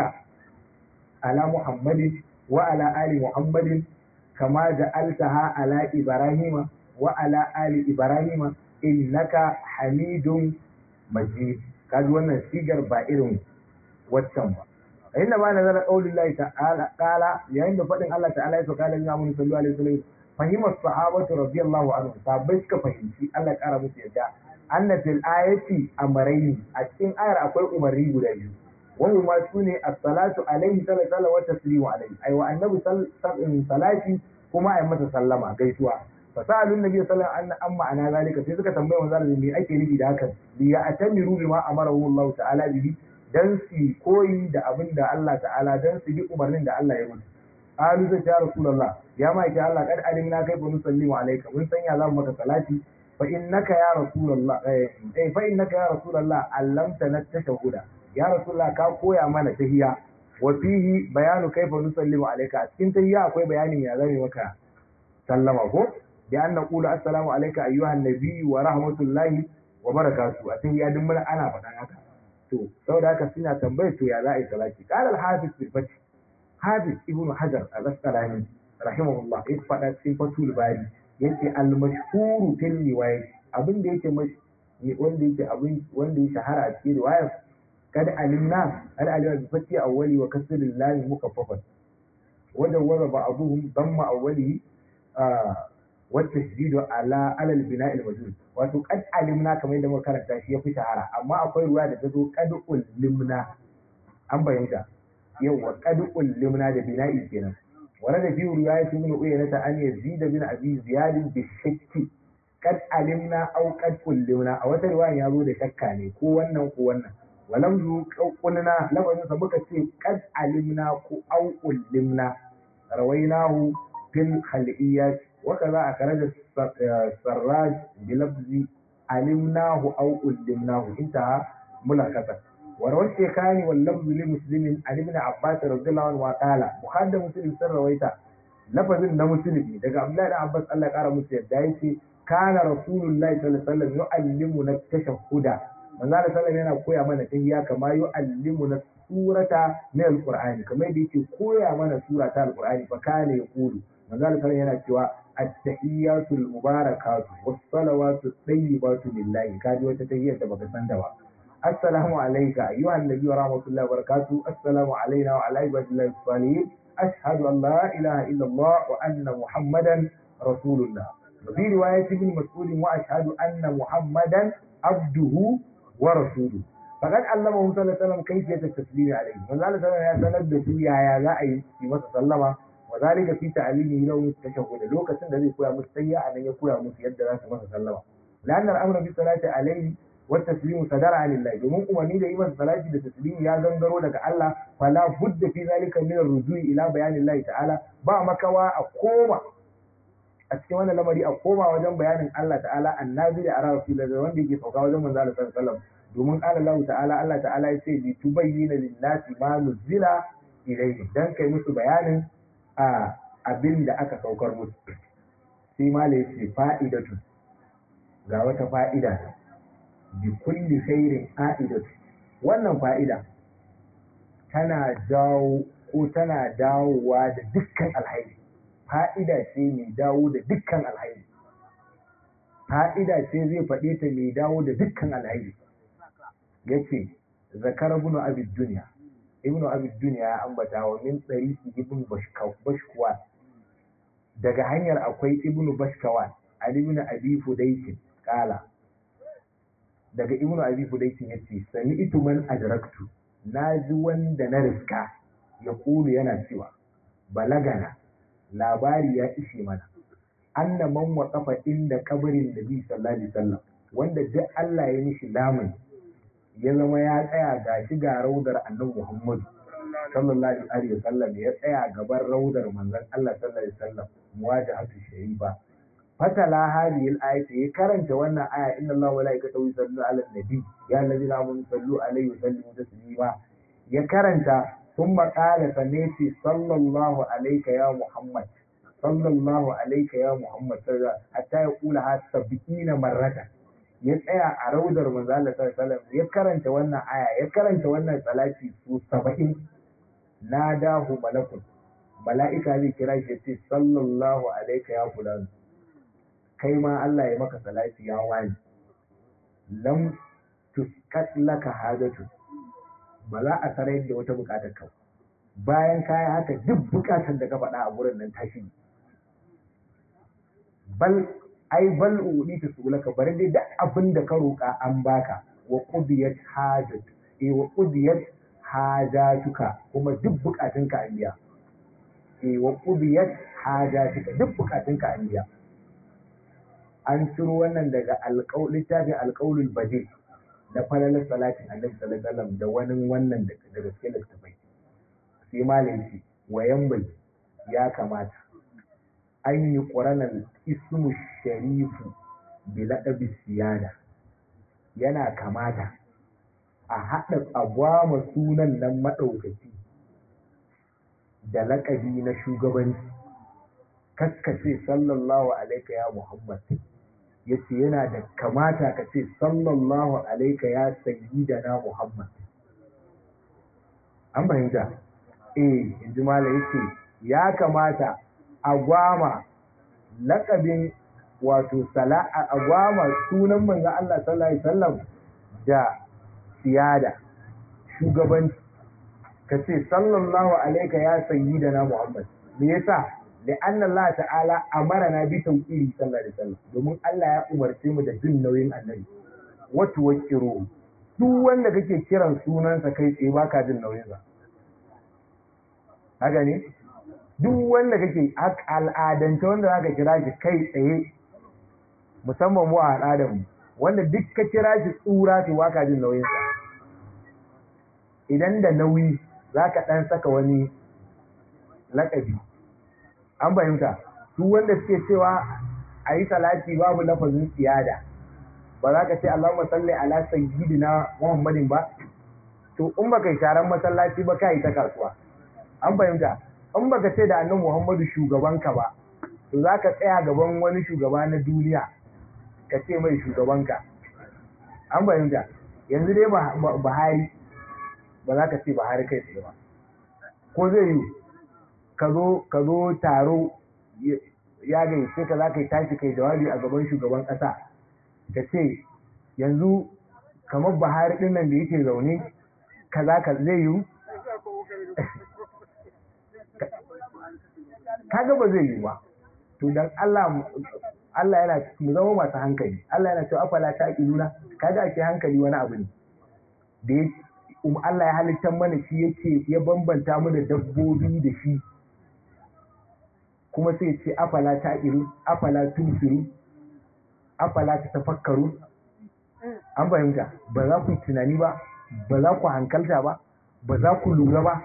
على محمد وعلى آل محمد كما جعلتها على إبراهيم وعلى آل إبراهيم إنك حميد مجيد kaji wannan sigar ba irin waccan ba inda ma nazara qaulullahi ta'ala qala yayin da fadin Allah ta'ala ya sauka da Muhammad sallallahu alaihi wasallam fahimar sahabatu radiyallahu anhu sahabbai suka fahimci Allah kara musu yadda anna fil ayati amrayni a cikin ayar akwai umarni guda biyu wani ma su ne as-salatu alaihi sallallahu wa taslimu alaihi ai wa annabi salati kuma ai masa sallama gaisuwa fasalun nabi sallallahu alaihi wasallam an ma'ana zalika sai suka tambaye manzo Allah me ake nufi da hakan li ya atamiru bima amarahu Allah ta'ala bihi dan su koyi da abin da Allah ta'ala dan su bi umarnin da Allah ya musu qalu sai ya rasulullah ya ma ya Allah kad alimna kaifa nusallimu alayka mun san ya zamu maka salati fa innaka ya rasulullah eh fa innaka ya rasulullah allamtana tashahhuda ya rasulullah ka koya mana tahiyya wa fihi bayanu kaifa nusallimu alayka a cikin tahiyya akwai bayanin ya zame maka sallama ko bi an naqulu assalamu alayka ayyuhan nabiy wa rahmatullahi wa barakatuh a tahiyya duk mun ana faɗan haka to saboda haka suna tambayar to ya za a yi salati qala al-hafiz fil fath hafiz ibn hajar al-asqalani rahimahullah ya faɗa cikin fatul bari yace al-mashhuru fil riwayat abin da yake wanda yake abin wanda ya shahara a cikin riwayar kad alimna al alima bi fati awwali wa kasr al mukaffafan wanda wanda ba'dhum damma awwali wa tashdid ala ala al bina' al majhul wato kad alimna kamar yadda muka karanta shi yafi shahara amma akwai ruwa da ta zo kad ulimna an bayyana yawa kad ulimna da bina'i kenan ورد في رواية ابن عيينة أن يزيد بن أبي زياد بالشك قد علمنا أو قد علمنا أو رواية يقول شكا ne ko wannan ko wannan walam zu qulna lafazin sa muka ce qad alimna ko au ulimna rawainahu fil khaliyat wa kaza akhraja sarraj bi lafzi alimnahu au ulimnahu intaha mulakatan وروى الشيخان واللفظ لمسلم عن ابن عباس رضي الله عنه قال مخاد مسلم سر رويتا لفظ na musulmi daga Abdullahi da Abbas Allah ya kara musu yadda yace kana rasulullahi sallallahu alaihi wasallam yu'allimuna tashahhuda manzo Allah sallallahu yana koya mana tahiyya kama yu'allimuna surata min alqur'ani kamar yadda yake koya mana sura ta alqur'ani fa kana yaqulu manzo Allah sallallahu yana cewa at-tahiyyatu al-mubarakatu was-salawatu at-tayyibatu lillahi kaji wata tahiyyar da baka san da ba السلام عليك أيها النبي ورحمة الله وبركاته السلام علينا وعلى عباد الله الصالحين ashhadu an la ilaha illallah wa anna muhammadan rasulullah fi riwayat ibn mas'ud wa ashhadu anna muhammadan abduhu wa rasuluhu faqad allamahu sallallahu alaihi wasallam kayfiyat at-taslim alayhi manzo Allah sallallahu ya sanar da su yaya za a yi masa sallama wa zalika fi ta'limihi lahu tashahhud lokacin da zai koya musu sayya anan ya koya musu yadda za su masa sallama لأن الأمر بالصلاة عليه والتسليم صدر عن الله domin umarni da yi masa salati da taslimi ya gangaro daga Allah fala budda fi zalika min ar-rujui ila bayanin Allah ta'ala ba makawa a koma a cikin wannan lamari a koma wajen bayanin Allah ta'ala annabi da ara rasulullah da wanda yake sauka wajen manzo Allah sallallahu alaihi wasallam domin qala Allah ta'ala Allah ta'ala ya ce li tubayyana lin-nasi ma nuzila ilayhi dan kai musu bayanin a abin da aka saukar musu sai malai ce fa'idatu ga wata fa'ida bi kulli khairin a'idatu wannan fa'ida tana dawo ko tana dawowa da dukkan alhairi fa'ida ce mai dawo da dukkan alhairi fa'ida ce zai faɗe ta mai dawo da dukkan alhairi yace zakar ibn abi dunya ibn abi dunya ya ambata wa min tsariki ibn bashkawa daga hanyar akwai ibn bashkawa ali ibn abi fudaykin kala daga ibnu abi fudaitin yace sami itu man adraktu naji wanda na riska ya kulu yana cewa balagana labari ya ishe mana anna man waqafa inda kabarin nabi sallallahu alaihi wasallam wanda duk Allah ya mishi lamun ya zama ya tsaya gashi ga raudar annabi Muhammad sallallahu alaihi wasallam ya tsaya gaban raudar manzon Allah sallallahu alaihi wasallam muwajahatu sharifa fatala hadhihi al-ayat ya karanta wannan aya inna Allaha wa malaikatahu yusalluna 'alan nabi ya allazina amanu sallu alaihi wa sallimu taslima ya karanta thumma qala sanati sallallahu alayka ya muhammad sallallahu alayka ya muhammad hatta ya kula ha sab'ina marrata ya tsaya a raudar manzo Allah sallallahu alaihi wasallam ya karanta wannan aya ya karanta wannan salati su 70 nadahu malakun mala'ika zai kira shi ya ce sallallahu alayka ya fulani kai ma Allah ya maka salati ya wani lam tuskat laka hajatu ba za a sarai da wata bukatar ka bayan kaya haka duk bukatar da ka faɗa a gurin nan tashi bal ai bal udi ta sulaka bari dai duk abin da ka roƙa an baka wa qudiyat hajat eh wa qudiyat hajatuka kuma duk bukatunka an biya eh wa qudiyat hajatuka duk bukatunka an biya an ciro wannan daga littafin alƙaulul bade na falalar salatin annabi sallallahu alaihi wasallam da wani wannan daga cikin littafai sai malam shi wayan bai ya kamata an yi ƙuranar ismu sharifu bi laɗabi siyada yana kamata a haɗa agwama sunan nan maɗaukaki da laƙabi na shugabanci kaskace sallallahu alaika ya muhammad ya ce yana da kamata ka ce sallallahu alaika ya sayyidana Muhammad. An fahimta? Eh, in ji mala ya ce, ya kamata a gwama laƙabin wato sala a gwama sunan manzo Allah sallallahu Alaihi wasallam da siyada, shugabanci. Ka ce sallallahu alaika ya sayyidana Muhammad. Me yasa? لأن الله تعالى أمرنا بتوكيل صلى الله عليه وسلم domin Allah ya umarce mu da jin nauyin annabi wato wakiro duk wanda kake kiran sunansa kai tsaye baka jin nauyin sa haka ne duk wanda kake al'adance wanda zaka kira shi kai tsaye musamman mu a al'adar mu wanda duk ka kira shi tsura to baka jin nauyin sa idan da nauyi zaka dan saka wani lakabi an fahimta su wanda suke cewa a yi salati babu lafazin siyada ba za ka ce Allahumma salli ala sayyidina Muhammadin ba to in baka yi taron masallaci ba ka yi ta kasuwa an fahimta in baka ce da annabi Muhammadu shugabanka ba to za ka tsaya gaban wani shugaba na duniya ka ce mai shugabanka an fahimta yanzu dai Buhari ba za ka ce Buhari kai tsaye ba ko zai yi ka zo taro ya gaice ka za ka yi tashi kai jawabi a gaban shugaban ƙasa ka ce yanzu kamar buhari ɗin nan da yake zaune ka za ka zai yiwu kaga ba zai yi ba to dan Allah Allah yana mu zama masu hankali Allah yana cewa afala ta iluna kaga ake hankali wani abu ne da ya um Allah ya halitta mana shi yake ya bambanta mu da dabbobi da shi kuma sai ce afala ta ilu afala tusiru afala ta tafakkaru an fahimta ba za ku tunani ba ba za ku hankalta ba ba za ku lura ba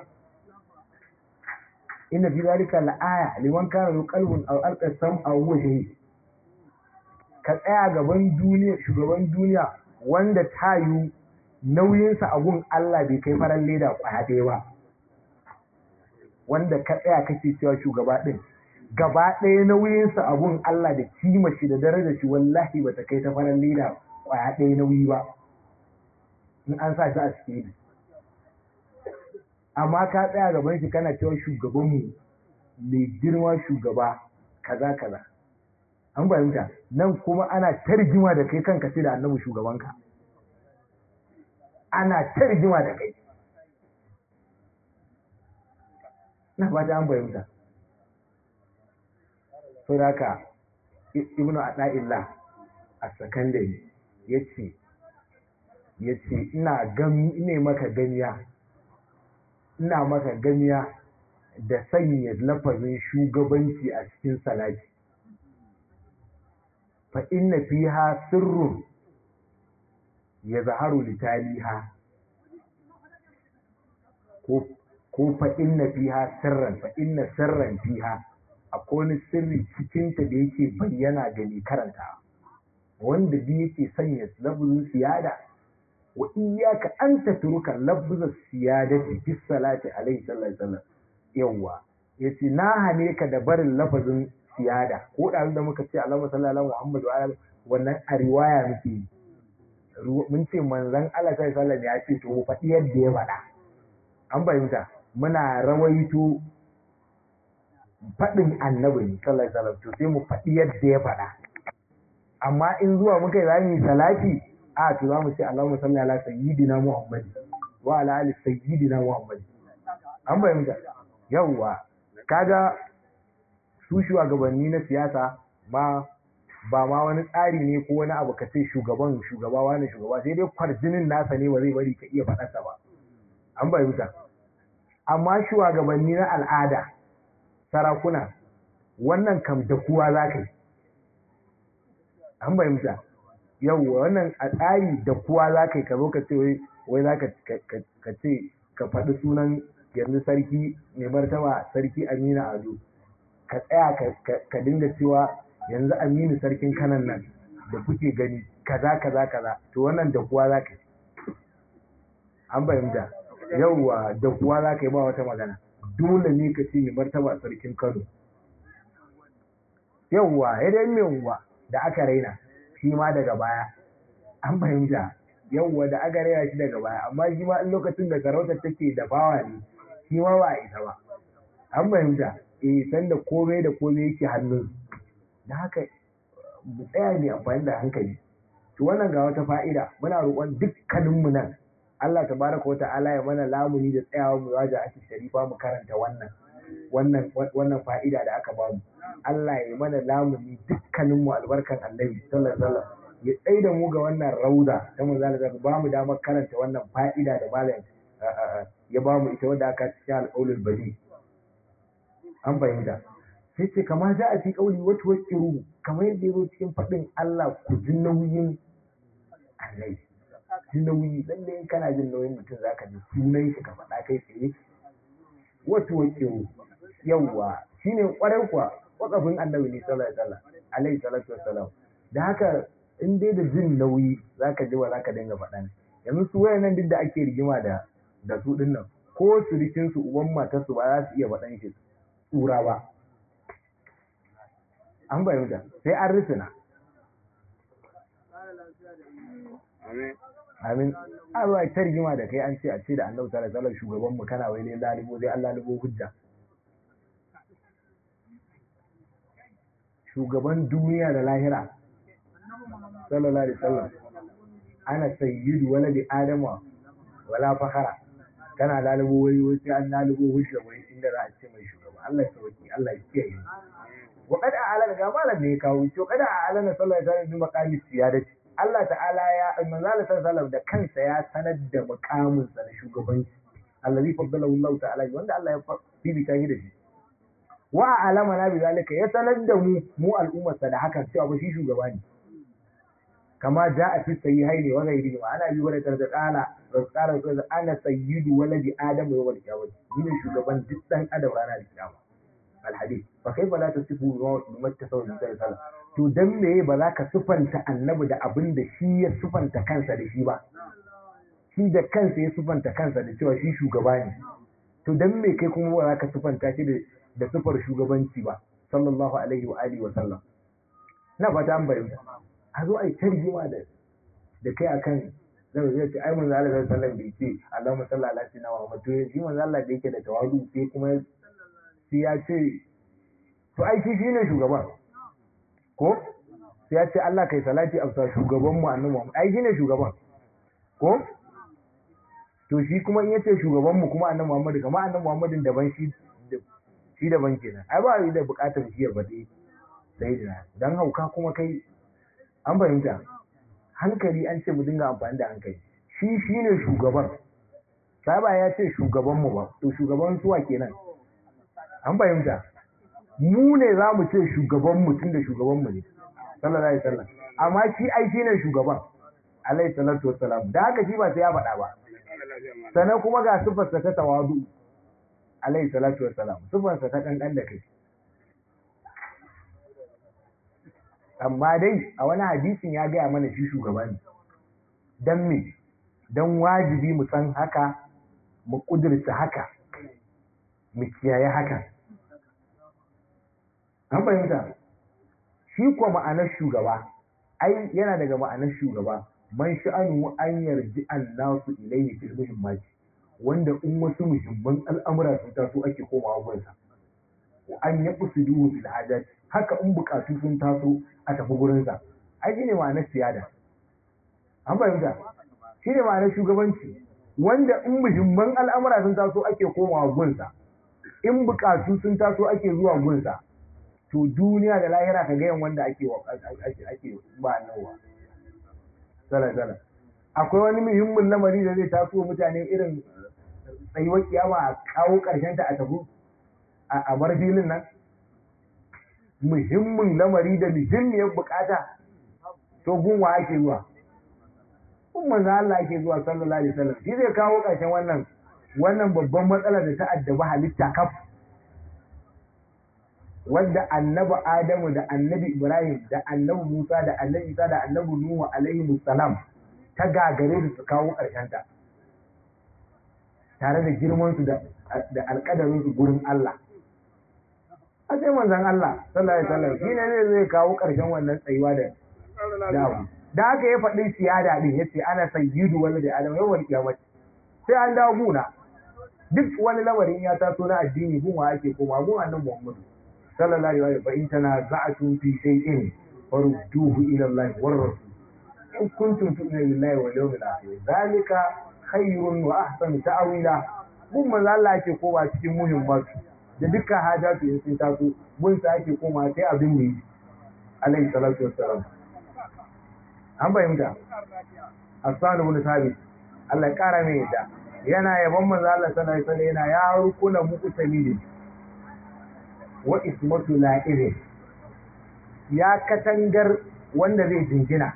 inna fi zalika la'aya liman kana lahu qalbun aw alqa sam'a wa huwa shahid ka tsaya gaban duniya shugaban duniya wanda tayu nauyinsa a gun Allah bai kai farar leda kwaya ɗaya ba wanda ka tsaya kake cewa shugaba ɗin gaba ɗaya nauyinsa a gun Allah da kima shi da darajar shi wallahi bata kai ta farar leda kwaya ɗaya nauyi ba in an sa shi a cikin amma ka tsaya gaban shi kana cewa shugabanmu mai girma shugaba kaza kaza an fahimta nan kuma ana tarjima da kai kanka sai da annabi shugabanka ana tarjima da kai na fata an fahimta so da haka ibnu ada'illah a sakandare ya ce ya ce ina gani ne maka ganiya ina maka ganiya da sanya lafazin shugabanci a cikin salati fa inna fiha sirrun ya zaharu litaliha ko ko fa inna fiha sirran fa inna sirran fiha akwai wani sirri cikinta da yake bayyana ga mai karanta wanda bi yake sanya lafazin siyada wa iyyaka an tatruka lafzaz siyadati fi salati alaihi sallallahu alaihi wasallam yawa yace na hane ka da barin lafazin siyada ko da da muka ce Allahumma salli ala Muhammad wa ala wannan a riwaya muke yi mun ce manzon Allah sallallahu alaihi ya ce to faɗi yadda ya faɗa an bayyana muna rawaito faɗin annabi ne sallallahu alaihi wasallam to sai mu faɗi yadda ya faɗa amma in zuwa muka yi za mu yi salati a to za mu ce Allahumma salli ala sayyidina Muhammad wa ala ali sayyidina Muhammad an bayyana yawwa kaga su shugabanni na siyasa ma ba ma wani tsari ne ko wani abu ka ce shugaban shugaba wani shugaba sai dai kwarjinin nasa ne ba zai bari ka iya faɗarsa ba an bayyana amma shugabanni na al'ada sarakuna wannan kam da kuwa za ka yi an bayyana yawwa wannan a tsari da kuwa za ka yi ka zo ka ce wai za ka ce ka faɗi sunan yanzu sarki mai martaba sarki amina ado ka tsaya ka dinga cewa yanzu aminu sarkin kanan nan da kuke gani kaza kaza kaza to wannan da kuwa za ka yi an fahimta yauwa da kuwa za ka yi ba wata magana dole ne ka ce mai martaba sarkin kano yauwa ya dai mai unguwa da aka raina shi ma daga baya an fahimta yauwa da aka raina shi daga baya amma shi ma in lokacin da sarautar take da bawa ne shi ma ba a isa ba an fahimta eh san da komai da komai yake hannun da haka mu tsaya ne amfani da hankali to wannan ga wata fa'ida muna roƙon dukkaninmu nan Allah tabaraka wata'ala ya mana lamuni da tsayawa mu waje ake sharifa mu karanta wannan wannan wannan fa'ida da aka bamu Allah ya mana lamuni dukkaninmu albarkan Annabi sallallahu alaihi wasallam ya tsaye da mu ga wannan rauda ta manzo Allah ba mu damar karanta wannan fa'ida da malam ya bamu ita wadda aka cikin alƙaulul badi an fahimta sai ce kama za a fi ƙauli wata wakiru kamar yadda ya zo cikin faɗin Allah ku ji nauyin annai ji nauyi lalle in kana jin nauyin mutum zaka ji sunan shi ka faɗa kai tsaye wata wakiru yawwa shine ƙwarai kuwa wakafin annabi ne sallallahu alaihi wasallam alaihi salatu wassalam da haka in dai da jin nauyi zaka ji wa zaka dinga faɗa yanzu su wayannan duk da ake rigima da da su dinnan ko surikin su uban matarsu ba za su iya faɗan shi tsura ba an bayyana sai an rufina amin a zuwa ta rigima da kai an ce a ce da annabi sallallahu alaihi wasallam shugaban mu kana wai ne lalibo sai Allah libo hujja shugaban duniya da lahira sallallahu alaihi wasallam ana sayyidu waladi adama wala fakhara kana lalubo wai wai sai an lalubo hujja wai inda za a ce mai shugaba Allah ya sauki Allah ya kiyaye wa qad a'lana ga malam ne ya kawo to qad a'lana sallallahu alaihi wasallam bi maqami siyadati Allah ta'ala ya manzo Allah sallallahu da kansa ya sanar da mukamin sa na shugabanci allazi faddalahu Allah ta'ala wanda Allah ya bibita shi da shi wa alama na bi zalika ya sanar da mu mu al'ummar sa da hakan cewa ba shi shugaba ne kama ja'a fi sahihaini wa ghairihi wa ana bi wala tarda qala qala qala ana sayyidu waladi adam yawm al-qiyamah ni ne shugaban duk dan adam ranar kiyama al-hadith fa kaifa la tasifu bima tasawu bi sallallahu to dan meye ba za ka sufanta annabi da abin da shi ya sufanta kansa da shi ba shi da kansa ya sufanta kansa da cewa shi shugaba ne to dan me kai kuma ba za ka sufanta shi da sufar shugabanci ba sallallahu alaihi wa alihi wa sallam na fata an bayyana a zo a yi tarjima da da kai akan zai zai ce ai manzo Allah sallallahu alaihi wasallam bai ce Allahumma salli ala sayyidina Muhammad to shi manzo Allah da yake da tawadu sai kuma sai ya ce to ai shi shine shugaban ko sai ya ce Allah kai salati a shugaban mu annabi Muhammad ai shine shugaban ko to shi kuma in yace shugaban mu kuma annabi Muhammad kamar annabi Muhammadin daban shi shi daban kenan ai ba yi da bukatar shi ya bade sai da dan hauka kuma kai an fahimta hankali an ce mu dinga amfani da hankali shi shine shugaban sai ba ya ce shugaban mu ba to shugaban suwa kenan an fahimta mu ne za mu ce shugaban mutum da shugaban mu ne sallallahu alaihi wasallam amma shi ai shi ne shugaban alaihi salatu wassalam da haka shi ba sai ya faɗa ba sannan kuma ga sifarsa ta tawadu alaihi salatu wassalam sifarsa ta kankan da kai amma dai a wani hadisin ya gaya mana shi shugaba ne dan me dan wajibi mu san haka mu kudurta haka mu kiyaye haka an fahimta shi kuwa ma'anar shugaba ai yana daga ma'anar shugaba man sha'anu an yarji an nasu ilayhi fil muhimmati wanda in wasu muhimman al'amura sun taso ake komawa gunsa an ya usuduhu fil hajat haka in bukatu sun taso a tafi gurinsa ai shine ma'anar siyada an fahimta shine ma'anar shugabanci wanda in muhimman al'amura sun taso ake komawa gunsa in bukatu sun taso ake zuwa gunsa to duniya da lahira ka gayan wanda ake ake ba nawa sala sala akwai wani muhimmin lamari da zai taso mutane irin tsayuwar kiyama a kawo karshen ta a tafi a bar filin nan muhimmin lamari da muhimmiyar bukata to gunwa ake zuwa kun manzo Allah ake zuwa sallallahu alaihi wasallam shi zai kawo karshen wannan wannan babban matsalar da ta addaba halitta kaf wadda annabi Adamu da annabi Ibrahim da annabi Musa da annabi Isa da annabi Nuhu alaihi salam ta gagare su su kawo ƙarshen ta tare da girman su da da alƙadarin su gurin Allah a sai manzon Allah sallallahu alaihi wasallam shine ne zai kawo ƙarshen wannan tsayuwa da da da haka ya faɗi siyada din yace ana sayyidu wani da Adam yawan kiyamati sai an dawo guna duk wani lamarin ya taso na addini gun wa ake koma gun annabi Muhammadu sallallahu alaihi wa sallam fa in tanaza'tum fi shay'in farudduhu ila Allah war rasul in kuntum tu'minu billahi wal yawmil akhir zalika khairun wa ahsanu ta'wila gun manzo Allah ake koma cikin muhimmatu da dukkan hajatu in sun taso gun sa ake koma sai abin ne alaihi salatu wassalam an bayyana Hassan ibn Thabit Allah ya kara mai yadda yana yaban manzo Allah sallallahu alaihi wasallam yana ya rukuna muku tamidin wa ismatu la'ire ya katangar wanda zai jingina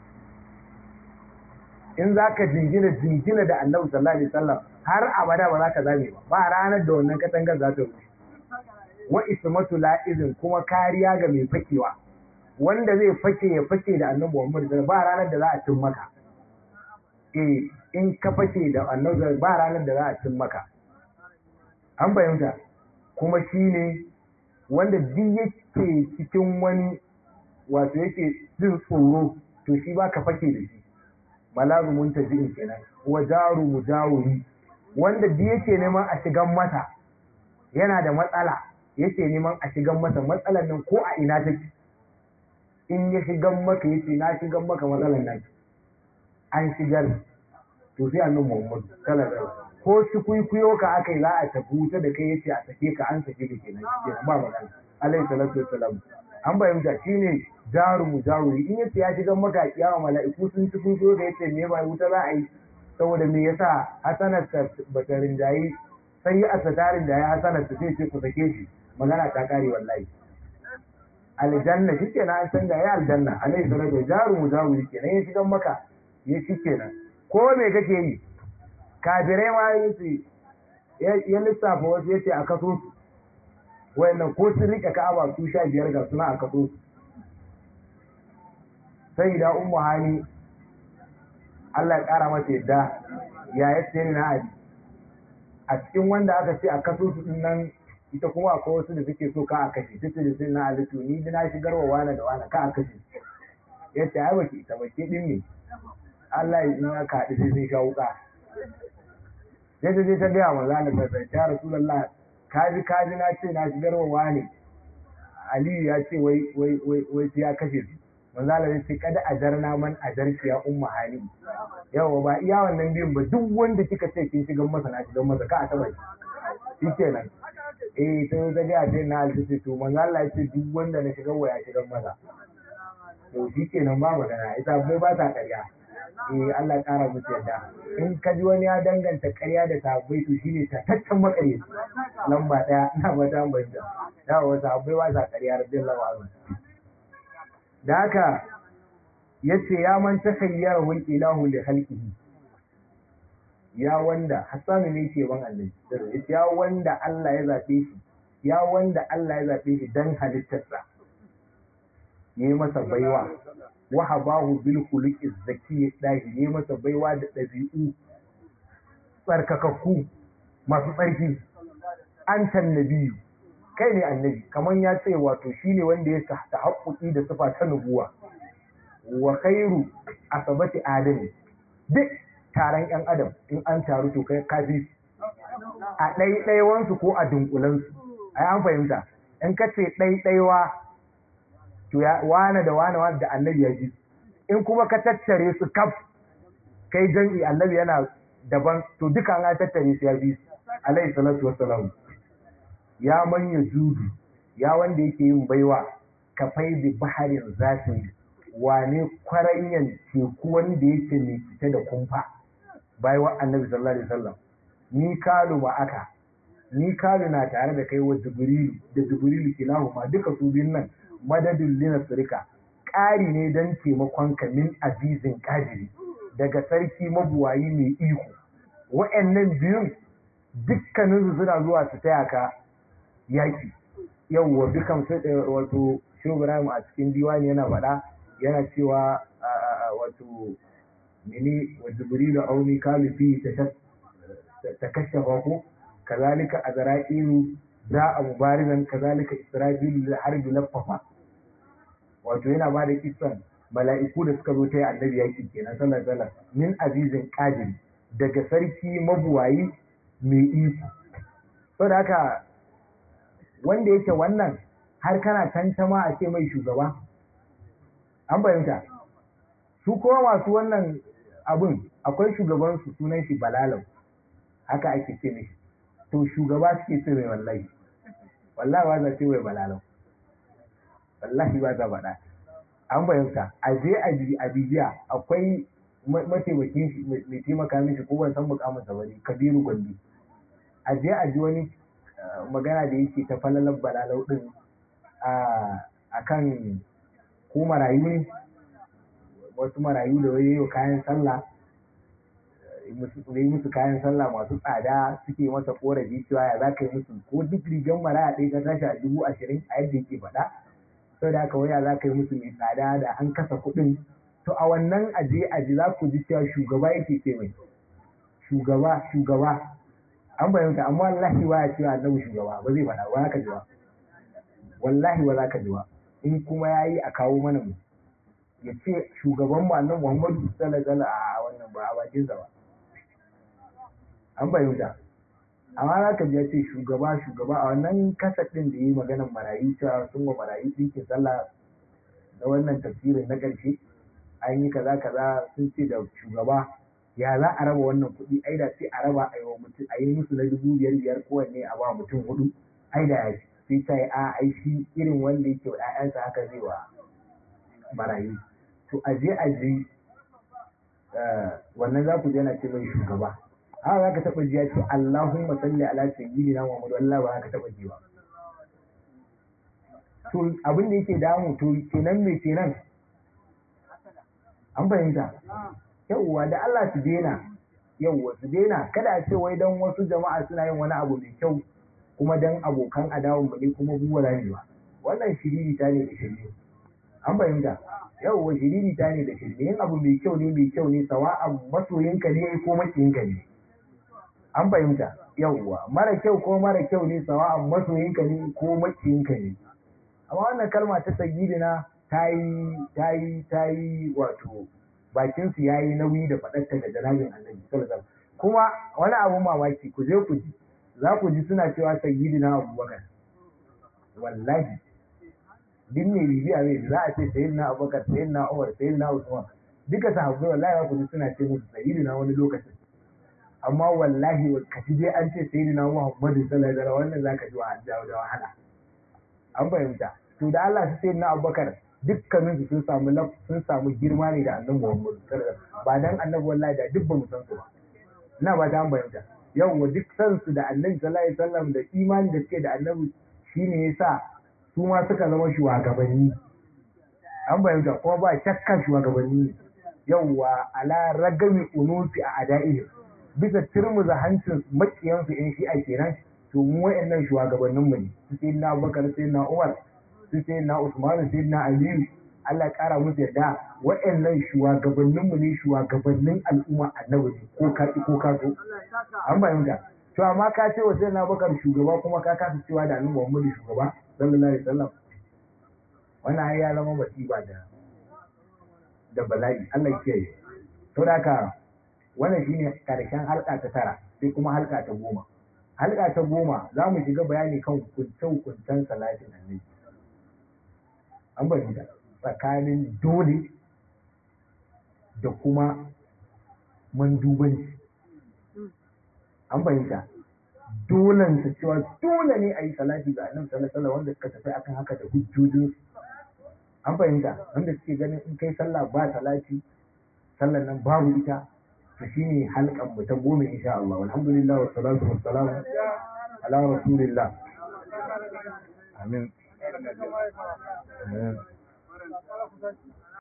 in za ka jingina jingina da annabi sallallahu alaihi wasallam har abada ba za ka zame ba ba ranar da wannan katangar za ta rushe wa ismatu la'izin kuma kariya ga mai fakewa wanda zai fake ya fake da annabi Muhammad sallallahu ba ranar da za a cin maka eh in ka fake da annabi ba ranar da za a cin maka an fahimta kuma shine wanda duk yake cikin wani wato yake jin tsoro to shi ba ka fake da shi malazu muntazi'in kenan wa jaru mujawiri wanda duk yake neman a shigan masa yana da matsala yake neman a shigan masa matsalan nan ko a ina take in ya shigan maka yace na shigan maka matsalan nan an shigar to sai annabi Muhammad sallallahu alaihi wasallam ko su kuikuyo ka aka yi za a tafi wuta da kai yace a sake ka an sake ka kenan kenan ba magana alaihi salatu wassalam an bayyana shine jaru mu jaruri in yace ya shiga maka kiyama mala'iku sun ci kun so da yace me ba wuta za a yi saboda me yasa hasanar ta bata rinjayi sai ya asatarin da ya hasanar ta sai ce ku sake shi magana ta kare wallahi aljanna shi kenan an san da ya aljanna alaihi salatu jaru mu jaruri kenan ya shiga maka ya shi kenan ko me kake yi kafirai ma yace ya lissafa wasu yace a kaso su wayannan ko sun rike ka'aba su sha biyar ga suna a kaso su sai da ummu hani Allah ya kara mata yadda ya yace ni na ali a cikin wanda aka ce a kaso su din nan ita kuma akwai wasu da suke so ka a kashe tace da sai na ali to ni na shigar wa wani da wani ka a kashe yace ai baki ita baki din ne Allah ya in aka haɗu sai sun sha wuka sai ta je ta gaya wa zalika sai ta rasulullah kaji kaji na ce na shigar wa wani aliyu ya ce wai wai wai wai ya kashe su manzala ya ce kada ajarna man ajarki ya umma hali yawa ba iya wannan biyun ba duk wanda kika ce kin shigar masa na shigar masa ka a taba shi kenan eh ta ta ga ce na alfi to manzala ya ce duk wanda na shigar wa ya shigar masa to shi kenan ba magana ita bai ba ta ƙarya eh Allah ƙara musu yadda in ka ji wani ya danganta ƙarya da sahabbai to shine ta tattan makare lamba ɗaya ina ba ta banta da wa sahabbai ba sa ƙarya radiyallahu anhu da haka yace ya man takhayyara wal ilahu li khalqihi ya wanda hasanu ne ke ban Allah yace ya wanda Allah ya zabe shi ya wanda Allah ya zabe shi dan halittarsa yayi masa baiwa wahabahu bil khuluqi zaki dahi ne masa baiwa da dabi'u tsarkakakku masu tsarki an nabiyu kai ne annabi kaman ya ce wato shine wanda ya ta haƙuƙi da sifa ta nubuwa wa khairu asabati adam duk taron yan adam in an taru to kai kafi a ɗaiɗaiwansu ko a dunkulansu ai an fahimta in ka ce ɗaiɗaiwa to ya wane da wane wane da annabi ya ji in kuma ka tattare su kaf kai jan'i annabi yana daban to duka an tattare su ya bi alaihi salatu wassalam ya manya judu ya wanda yake yin baiwa ka faidi baharin zafin wane kwaranyan teku wanda yake mai fita da kumfa baiwa annabi sallallahu alaihi wasallam ni kalu ma aka ni kalu na tare da kai wa jibrilu da jibrilu kilahu ma duka su biyun nan madadin linasirika ƙari ne don taimakon ka min azizin ƙadiri daga sarki mabuwayi mai iko wa'annan biyun dukkaninsu suna zuwa su taya ka yaƙi yawwa dukan wato shi Ibrahim a cikin diwani yana faɗa yana cewa wato mini wa jibrilu auni kalufi ta kashe ko kazalika azra'ilu za a mubarizan kazalika isra'ilu da harbi laffafa wato yana ba da kisan mala'iku da suka zo ta yi annabi yaƙi kenan sallar sallar min azizin qadir daga sarki mabuwayi mai iko so da haka wanda yake wannan har kana tantama a ce mai shugaba an fahimta su kuma masu wannan abun akwai shugabansu sunan shi balalau haka ake ce mishi to shugaba suke ce mai wallahi wallahi ba za ce mai balalau wallahi ba za faɗa an fahimta a je a bibiya akwai mataimakin shi mai taimaka mishi ko ban san mukamin sa bane kabiru gwandi a je a ji wani magana da yake ta falalar balalau din a kan ko marayu ne wasu marayu da wani yau kayan sallah yi musu kayan sallah masu tsada suke masa korafi cewa ya za ka yi musu ko duk rigar maraya ɗaya ka tashi a dubu ashirin a yadda yake faɗa sau da haka waya za ka yi musu mai tsada da an kasa kuɗin to a wannan aje aje za ku ji cewa shugaba yake ce mai shugaba shugaba an bayyanta amma wallahi ba ya cewa annabi shugaba ba zai faɗa ba za ka ji ba wallahi ba za ka ji ba in kuma ya yi a kawo mana mu ya ce shugaban mu annabi muhammadu sallallahu alaihi a wannan ba a bakinsa ba an bayyanta amma za ka ji ya ce shugaba shugaba a wannan kasar ɗin da ya yi maganar marayu cewa sun wa marayu ɗinkin sallah na wannan tafsirin na ƙarshe an yi kaza kaza sun ce da shugaba ya za a raba wannan kuɗi ai da sai a raba a yi wa mutum a yi musu na dubu biyar biyar kowanne a ba mutum hudu ai da ya sai ta yi a ai shi irin wanda yake wa ‘ya'yansa haka zai wa marayu to a je a je wannan za ku je na ce mai shugaba haka za ka taɓa ji ya ce Allahumma salli ala sayyidina Muhammad wallahi ba za ka taɓa ji ba to abin da yake damu to kenan me kenan an fahimta yauwa da Allah su daina yauwa su daina kada a ce wai dan wasu jama'a suna yin wani abu mai kyau kuma dan abokan adawun mu ne kuma buwa ne ba wannan shiriri ta ne da shiriri an fahimta yauwa shiriri ta ne da shiriri yin abu mai kyau ne mai kyau ne sawa'an masoyinka ne ko makiyinka ne an fahimta yauwa mara kyau ko mara kyau ne sawa'an masoyinka ne ko makiyinka ne amma wannan kalma ta sayyidina ta yi ta yi ta yi wato bakin su yayi nauyi da faɗarta da janabin annabi sallallahu kuma wani abu mamaki ku je ku ji za ku ji suna cewa sayyidina abubakar wallahi duk mai bibiya mai za a ce sayyidina abubakar sayyidina umar sayyidina usman duka sahabbai wallahi za ku ji suna ce musu sayyidina wani lokacin amma wallahi ka ji dai an ce sayyidina muhammadu sallallahu alaihi wasallam wannan zaka ji wa da wahala an fahimta to da Allah su sayyidina abubakar dukkanin su sun samu sun samu girma ne da annabi Muhammad ba dan annabi wallahi da duk ba mu san su ba ina ba ta bayyana yawa duk san su da annabi sallallahu alaihi wasallam da imani da suke da annabi shine yasa su ma suka zama shugabanni an bayyana kuma ba shakka shugabanni yawa ala ragami unusi a adaihi bisa turmuza hancin makiyansu in shi'a kenan to mu wayannan shugabannin mu ne su sai na Abubakar sai na Umar su sai na Usman sai na Aliyu Allah kara musu yarda waɗannan shugabannin mu ne shugabannin al'umma annabi ne ko ka ko ka so an bayyana to amma ka ce wa sai na bakar shugaba kuma ka kasa cewa da annabi Muhammadu shugaba sallallahu alaihi wasallam wannan ai ya zama masiba da da bala'i Allah ya kiyaye to da haka wannan shine karshen halka ta tara sai kuma halka ta goma halka ta goma za mu shiga bayani kan hukunce-hukuncen salatin annabi an bayyana tsakanin dole da kuma mandubanci an fahimta dolen su cewa dole ne a yi salati ga annabi sallallahu alaihi wanda suka tafi akan haka da hujjojin an fahimta wanda suke ganin in kai sallah ba salati sallan nan babu ita to shine halkan mu ta goma insha Allah alhamdulillah wa salatu wa salam ala rasulillah amin amin